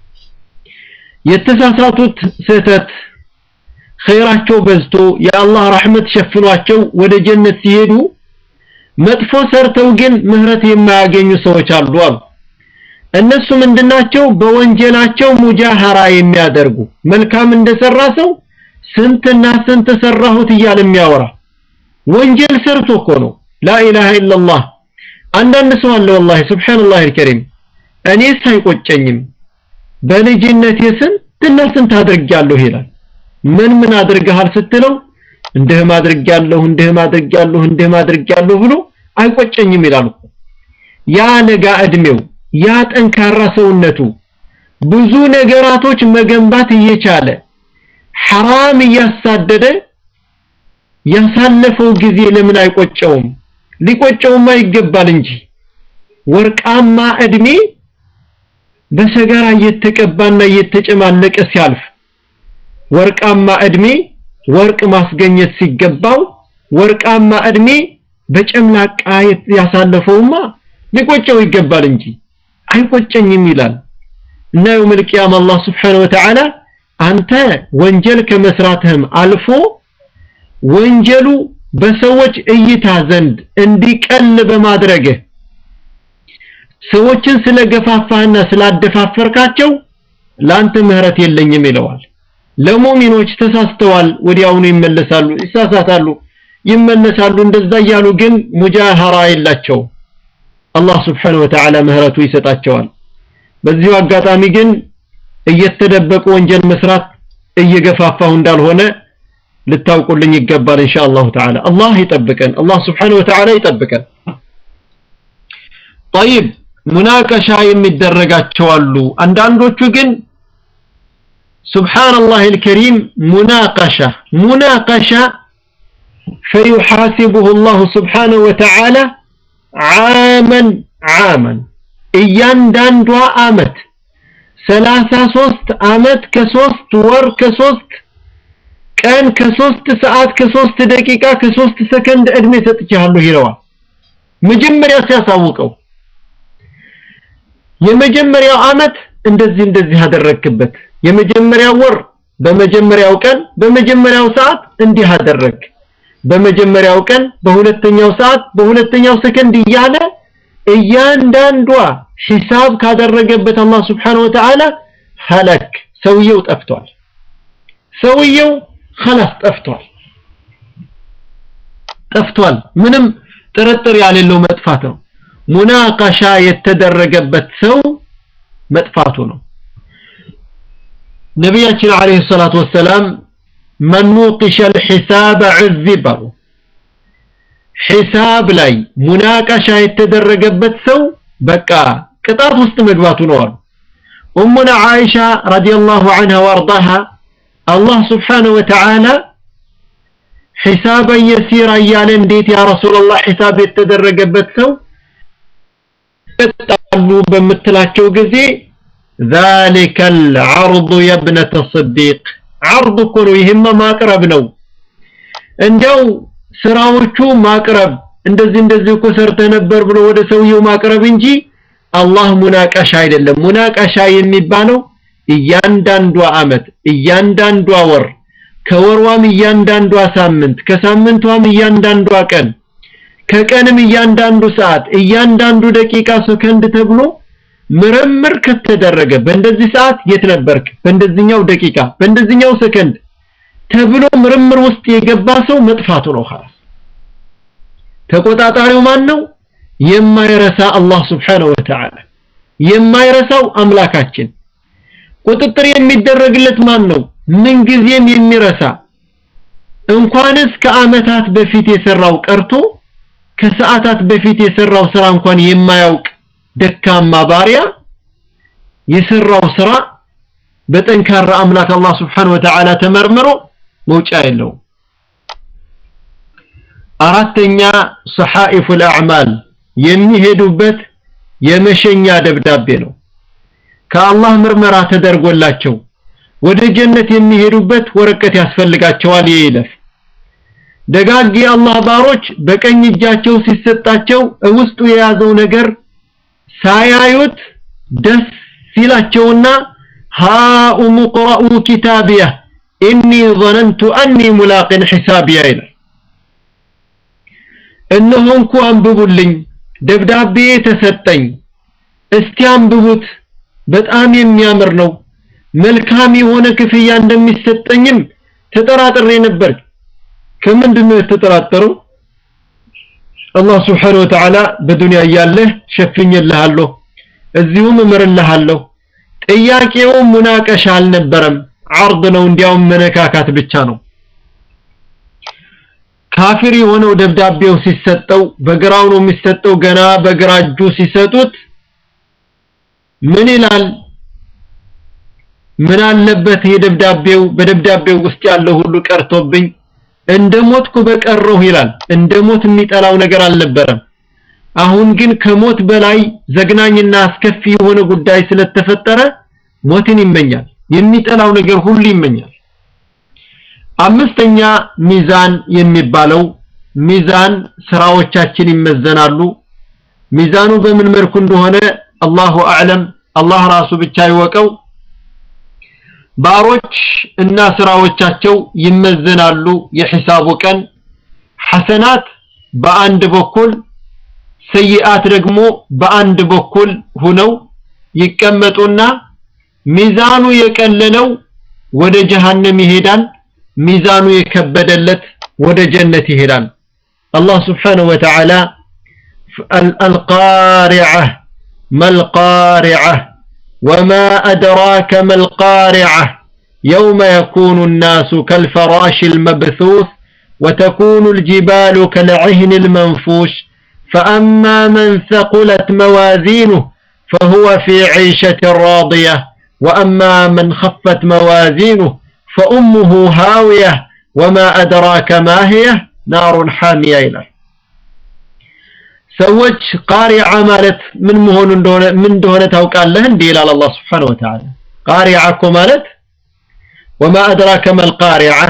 የተሳሳቱት ስህተት ኸይራቸው በዝቶ የአላህ ረህመት ሸፍኗቸው ወደ ጀነት ሲሄዱ መጥፎ ሰርተው ግን ምህረት የማያገኙ ሰዎች አሉ አሉ እነሱ ምንድናቸው በወንጀላቸው ሙጃሃራ የሚያደርጉ መልካም እንደሰራ ሰው ስንትና ስንት ሰራሁት እያለ የሚያወራ ወንጀል ሰርቶ እኮ ነው ላኢላሃ ኢላላህ አንዳንድ ሰው አለ ወላሂ ሱብሃንአላህ አልከሪም እኔስ አይቆጨኝም በልጅነቴ ስንትና ስንት አድርጌያለሁ ይላል ምን ምን አድርገሃል ስትለው እንደህም አድርጌያለሁ እንደህም አድርጌያለሁ እንደህም አድርጌያለሁ ብሎ አይቆጨኝም ይላል ያ ለጋ እድሜው ያ ጠንካራ ሰውነቱ ብዙ ነገራቶች መገንባት እየቻለ ሐራም እያሳደደ ያሳለፈው ጊዜ ለምን አይቆጨውም ሊቆጨውማ ይገባል እንጂ ወርቃማ እድሜ በሰጋራ እየተቀባና እየተጨማለቀ ሲያልፍ ወርቃማ እድሜ ወርቅ ማስገኘት ሲገባው ወርቃማ እድሜ በጨምላቃ ያሳለፈውማ ሊቆጨው ይገባል እንጂ አይቆጨኝም ይላል እና የውመል ቂያማ አላህ Subhanahu Wa Ta'ala አንተ ወንጀል ከመስራትህም አልፎ ወንጀሉ በሰዎች እይታ ዘንድ እንዲቀል በማድረግህ ሰዎችን ስለገፋፋህና ስላደፋፈርካቸው ላንተ ምህረት የለኝም ይለዋል ለሙእሚኖች ተሳስተዋል ወዲያውኑ ይመለሳሉ ይሳሳታሉ ይመለሳሉ እንደዛ እያሉ ግን ሙጃሃራ የላቸው አላህ Subhanahu Wa Ta'ala ምህረቱ ይሰጣቸዋል በዚሁ አጋጣሚ ግን እየተደበቁ ወንጀል መስራት እየገፋፋሁ እንዳልሆነ ልታውቁልኝ ይገባል ኢንሻአላሁ ተዓላ አላህ ይጠብቀን አላህ Subhanahu Wa Ta'ala ይጠብቀን طيب ሙናቀሻ የሚደረጋቸው አሉ አንዳንዶቹ ግን سبحان الكريم مناقشة مناقشة فيحاسبه الله سبحانه وتعالى عاما عاما እያንዳንዷ አመት ሰላሳ ሶስት አመት ከሶስት ወር ከሶስት ቀን ከሶስት ሰዓት ከሶስት ደቂቃ ከሶስት ሰከንድ እድሜ ሰጥቻለሁ ይለዋል መጀመሪያ ሲያሳውቀው የመጀመሪያው አመት እንደዚህ እንደዚህ አደረክበት የመጀመሪያው ወር በመጀመሪያው ቀን በመጀመሪያው ሰዓት እንዲህ አደረክ በመጀመሪያው ቀን በሁለተኛው ሰዓት በሁለተኛው ሰከንድ እያለ እያንዳንዷ ሂሳብ ካደረገበት አላህ Subhanahu Wa Ta'ala ሀለክ ሰውየው ጠፍቷል ሰውየው خلاص ጠፍቷል ጠፍቷል ምንም ጥርጥር ያሌለው መጥፋት ነው ሙናቀሻ የተደረገበት ሰው መጥፋቱ ነው ነቢያችን አለይሂ ሰላቱ ወሰላም መን ኑቂሸ ልሒሳብ ዑዚብ አሉ። ሒሳብ ላይ ሙናቀሻ የተደረገበት ሰው በቃ ቅጣት ውስጥ መግባቱ ነው አሉ። ኡሙና ዓኢሻ ረዲየላሁ ዐንሃ ወአርዳሃ አላህ ስብሓነሁ ወተዓላ ሒሳበን የሲራ እያለ እንዴት ያ ረሱላላህ ሒሳብ የተደረገበት ሰው ይቀጣሉ በምትላቸው ጊዜ ذلك العرض يا ابنة الصديق عرض እኮ ነው ይሄማ ማቅረብ ነው እንደው ስራዎቹ ማቅረብ እንደዚህ እንደዚህ እኮ ሰርተህ ነበር ብሎ ወደ ሰውየው ማቅረብ እንጂ አላህ ሙናቀሻ አይደለም ሙናቀሻ የሚባለው እያንዳንዷ አመት እያንዳንዷ ወር ከወርዋም እያንዳንዷ ሳምንት ከሳምንቷም እያንዳንዷ ቀን ከቀንም እያንዳንዱ ሰዓት እያንዳንዱ ደቂቃ ሰከንድ ተብሎ ምርምር ከተደረገ በእንደዚህ ሰዓት የት ነበርክ በእንደዚህኛው ደቂቃ በእንደዚህኛው ሰከንድ ተብሎ ምርምር ውስጥ የገባ ሰው መጥፋቱ ነው خلاص ተቆጣጣሪው ማን ነው የማይረሳ አላህ Subhanahu Wa Ta'ala የማይረሳው አምላካችን ቁጥጥር የሚደረግለት ማን ነው ምንጊዜም የሚረሳ እንኳንስ ከአመታት በፊት የሰራው ቀርቶ ከሰዓታት በፊት የሰራው ስራ እንኳን የማያውቅ ደካማ ባሪያ የሰራው ስራ በጠንካራ አምላክ አላህ Subhanahu Wa Ta'ala ተመርምሮ መውጫ የለውም አራተኛ ሰሐኢፉል አዕማል የሚሄዱበት የመሸኛ ደብዳቤ ነው ከአላህ ምርመራ ተደርጎላቸው ወደ ጀነት የሚሄዱበት ወረቀት ያስፈልጋቸዋል የይለፍ ደጋግ የአላህ ባሮች በቀኝ እጃቸው ሲሰጣቸው ውስጡ የያዘው ነገር ሳያዩት ደስ ሲላቸውና ሃኡሙ ቅረኡ ኪታቢያ ኢኒ ظነንቱ አኒ ሙላቅን ሒሳቢያ ይላል እነሆ እንኩ አንብቡልኝ ደብዳቤ ተሰጠኝ እስቲ አንብቡት በጣም የሚያምር ነው መልካም የሆነ ክፍያ እንደሚሰጠኝም ተጠራጥሬ ነበር ከምንድን ነው የተጠራጠረው አላህ Subhanahu Wa Ta'ala በዱንያ እያለህ ሸፍኝልሃለሁ እዚሁም እምርልሃለሁ ጥያቄው ሙናቀሻ አልነበረም አርድ ነው እንዲያውም መነካካት ብቻ ነው ካፊር የሆነው ደብዳቤው ሲሰጠው በግራው ነው የሚሰጠው ገና በግራ እጁ ሲሰጡት ምን ይላል ምን አለበት የደብዳቤው በደብዳቤው ውስጥ ያለው ሁሉ ቀርቶብኝ እንደ ሞትኩ በቀረሁ ይላል እንደ ሞት የሚጠላው ነገር አልነበረም አሁን ግን ከሞት በላይ ዘግናኝና አስከፊ የሆነ ጉዳይ ስለተፈጠረ ሞትን ይመኛል የሚጠላው ነገር ሁሉ ይመኛል አምስተኛ ሚዛን የሚባለው ሚዛን ስራዎቻችን ይመዘናሉ ሚዛኑ በምን መልኩ እንደሆነ አላሁ አዕለም አላህ ራሱ ብቻ ይወቀው ባሮች እና ስራዎቻቸው ይመዘናሉ የሂሳቡ ቀን ሐሰናት በአንድ በኩል ሰይአት ደግሞ በአንድ በኩል ሁነው ይቀመጡና ሚዛኑ የቀለለው ወደ ጀሃነም ይሄዳል ሚዛኑ የከበደለት ወደ ጀነት ይሄዳል አላህ Subhanahu Wa Ta'ala القارعة ما القارعة وما أدراك ما القارعة يوم يكون الناس كالفراش المبثوث وتكون الجبال كالعهن المنفوش فأما من ثقلت موازينه فهو في عيشة راضية وأما من خفت موازينه فأمه هاوية وما أدراك ما هي نار حامية إلى سوج قارعة مالت من مهون دون من دون توقع لهن دي إلى الله سبحانه وتعالى قارعة مالت وما أدراك ما القارعة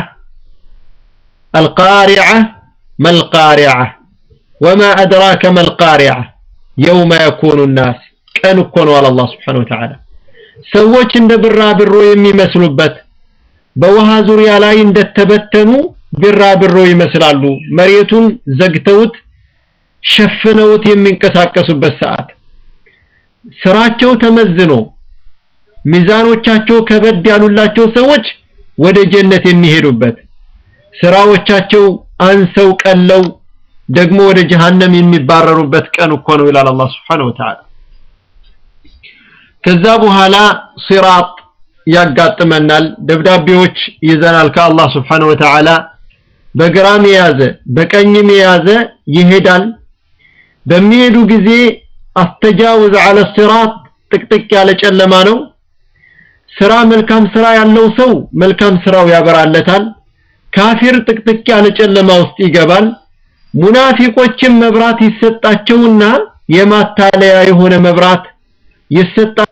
القارعة ما القارعة وما أدراك ما القارعة يوم يكون الناس كانوا يكونوا على الله سبحانه وتعالى سوج عند برا برو يمي مسلوبت በውሃ ዙሪያ ላይ እንደተበተኑ ቢራቢሮ ይመስላሉ መሬቱን ዘግተውት ሸፍነውት የሚንቀሳቀሱበት ሰዓት ስራቸው ተመዝኖ ሚዛኖቻቸው ከበድ ያሉላቸው ሰዎች ወደ ጀነት የሚሄዱበት ስራዎቻቸው አንሰው ቀለው ደግሞ ወደ ጀሃነም የሚባረሩበት ቀን እኮ ነው ይላል አላህ Subhanahu Wa Ta'ala ከዛ በኋላ ሲራጥ ያጋጥመናል። ደብዳቤዎች ይዘናል ከአላህ ስብሓነሁ ወተዓላ። በግራም የያዘ በቀኝም የያዘ ይሄዳል። በሚሄዱ ጊዜ አስተጃውዝ አለ ሲራጥ ጥቅጥቅ ያለ ጨለማ ነው። ስራ መልካም ስራ ያለው ሰው መልካም ስራው ያበራለታል። ካፊር ጥቅጥቅ ያለ ጨለማ ውስጥ ይገባል። ሙናፊቆችም መብራት ይሰጣቸውና የማታለያ የሆነ መብራት ይሰጣ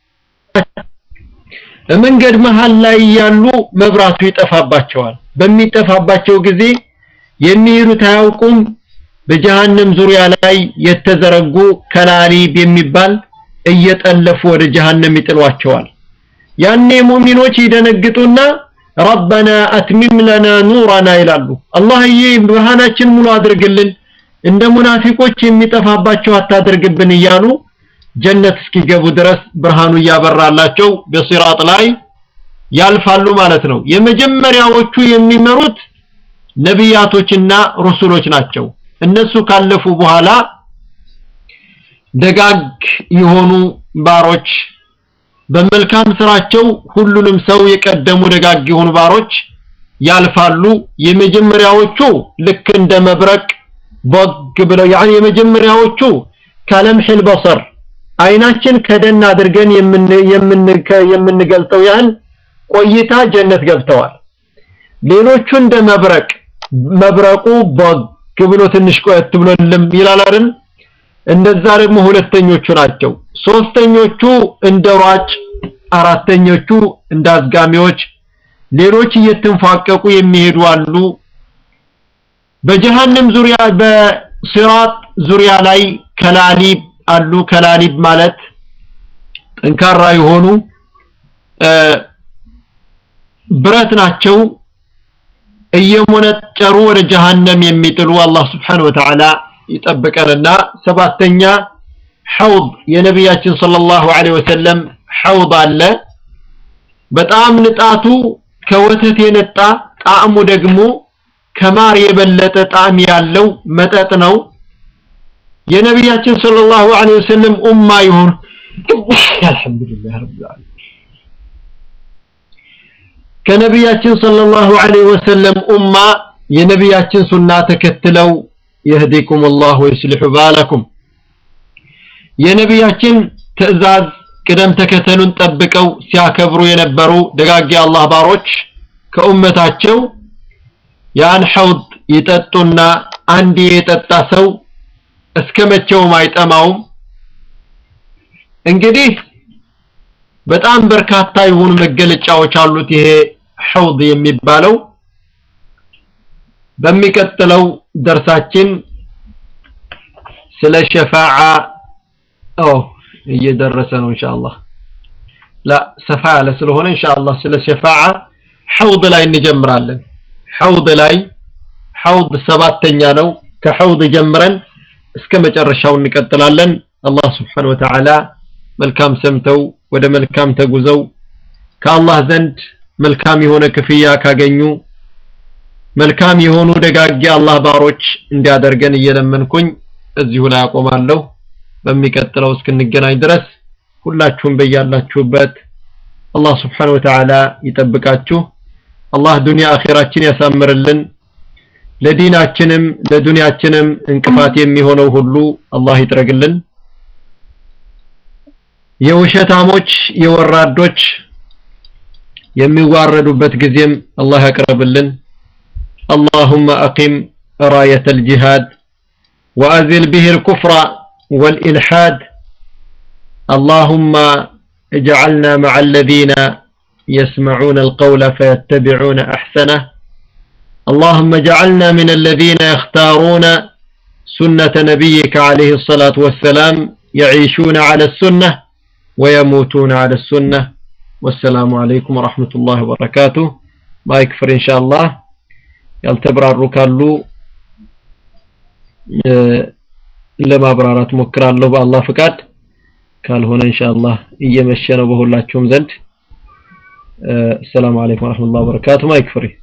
መንገድ መሃል ላይ ያሉ መብራቱ ይጠፋባቸዋል። በሚጠፋባቸው ጊዜ የሚሄዱት አያውቁም። በጀሃነም ዙሪያ ላይ የተዘረጉ ከላሊብ የሚባል እየጠለፉ ወደ ጀሃነም ይጥሏቸዋል። ያኔ ሙእሚኖች ይደነግጡና ረበና አትሚም ለና ኑረና ይላሉ። አላህዬ ብርሃናችን ሙሉ አድርግልን፣ እንደ ሙናፊቆች የሚጠፋባቸው አታድርግብን እያሉ ጀነት እስኪገቡ ድረስ ብርሃኑ እያበራላቸው በሲራጥ ላይ ያልፋሉ ማለት ነው። የመጀመሪያዎቹ የሚመሩት ነቢያቶችና ሩሱሎች ናቸው። እነሱ ካለፉ በኋላ ደጋግ የሆኑ ባሮች በመልካም ስራቸው ሁሉንም ሰው የቀደሙ ደጋግ የሆኑ ባሮች ያልፋሉ። የመጀመሪያዎቹ ልክ እንደ መብረቅ ቦግ ብለው ያኒ የመጀመሪያዎቹ ከለምሕል በሰር አይናችን ከደን አድርገን የምንገልጠው ያህል ቆይታ ጀነት ገብተዋል። ሌሎቹ እንደ መብረቅ መብረቁ ቦግ ብሎ ትንሽ ቆየት ብሎ ልም ይላል አይደል? እንደዛ ደግሞ ሁለተኞቹ ናቸው። ሶስተኞቹ እንደ ሯጭ፣ አራተኞቹ እንደ አዝጋሚዎች፣ ሌሎች እየተንፏቀቁ የሚሄዱ አሉ። በጀሃነም ዙሪያ በሲራጥ ዙሪያ ላይ ከላሊብ አሉ። ከላሊብ ማለት ጠንካራ የሆኑ ብረት ናቸው። እየሞነጨሩ ወደ ጀሃነም የሚጥሉ አላህ Subhanahu Wa Ta'ala ይጠብቀንና ሰባተኛ ሐውድ የነቢያችን ሰለላሁ ዐለይሂ ወሰለም ሐውድ አለ። በጣም ንጣቱ ከወተት የነጣ ጣዕሙ ደግሞ ከማር የበለጠ ጣዕም ያለው መጠጥ ነው። የነቢያችን ሰለላሁ ዐለይሂ ወሰለም ኡማ ይሁን አልሐምዱሊላህ ረብል ዓለሚን ከነቢያችን ሰለላሁ ዐለይሂ ወሰለም ኡማ የነቢያችን ሱና ተከትለው የህዲኩም አላህ ወይስሊሑ ባለኩም የነቢያችን ትዕዛዝ ቅደም ተከተሉን ጠብቀው ሲያከብሩ የነበሩ ደጋግ አላህ ባሮች ከኡመታቸው ያን ሐውድ ይጠጡና አንድ የጠጣ ሰው እስከ መቼውም አይጠማውም። እንግዲህ በጣም በርካታ የሆኑ መገለጫዎች አሉት ይሄ ሐውድ የሚባለው። በሚቀጥለው ደርሳችን ስለ ሸፋዓ ኦ እየደረሰ ነው ኢንሻአላህ ላ ሰፋ ያለ ስለሆነ ኢንሻአላህ ስለ ሸፋዓ ሐውድ ላይ እንጀምራለን። ሐውድ ላይ ሐውድ ሰባተኛ ነው። ከሐውድ ጀምረን እስከ መጨረሻው እንቀጥላለን። አላህ Subhanahu Wa Ta'ala መልካም ሰምተው ወደ መልካም ተጉዘው ከአላህ ዘንድ መልካም የሆነ ክፍያ ካገኙ መልካም የሆኑ ደጋጊ አላህ ባሮች እንዲያደርገን እየለመንኩኝ እዚሁ ላይ አቆማለሁ። በሚቀጥለው እስክንገናኝ ድረስ ሁላችሁም በያላችሁበት አላህ Subhanahu Wa Ta'ala ይጠብቃችሁ። አላህ ዱንያ አኺራችን ያሳምርልን። ለዲናችንም ለዱንያችንም እንቅፋት የሚሆነው ሁሉ አላህ ይጥረግልን። የውሸታሞች የወራዶች የሚዋረዱበት ጊዜም አላህ ያቅርብልን። اللهم أقم راية الجهاد وأذل به الكفر والإلحاد اللهم اجعلنا مع الذين يسمعون القول فيتبعون أحسنه اللهم اجعلنا من الذين يختارون سنة نبيك عليه الصلاة والسلام يعيشون على السنة ويموتون على السنة والسلام عليكم ورحمة الله وبركاته ما يكفر إن شاء الله ያልተብራሩ ካሉ ለማብራራት ሞክራለሁ በአላህ ፍቃድ ካልሆነ ኢንሻአላህ እየመሸ ነው በሁላችሁም ዘንድ ሰላም አለይኩም ወራህመቱላሂ ወበረካቱ ማይክ ፍሪ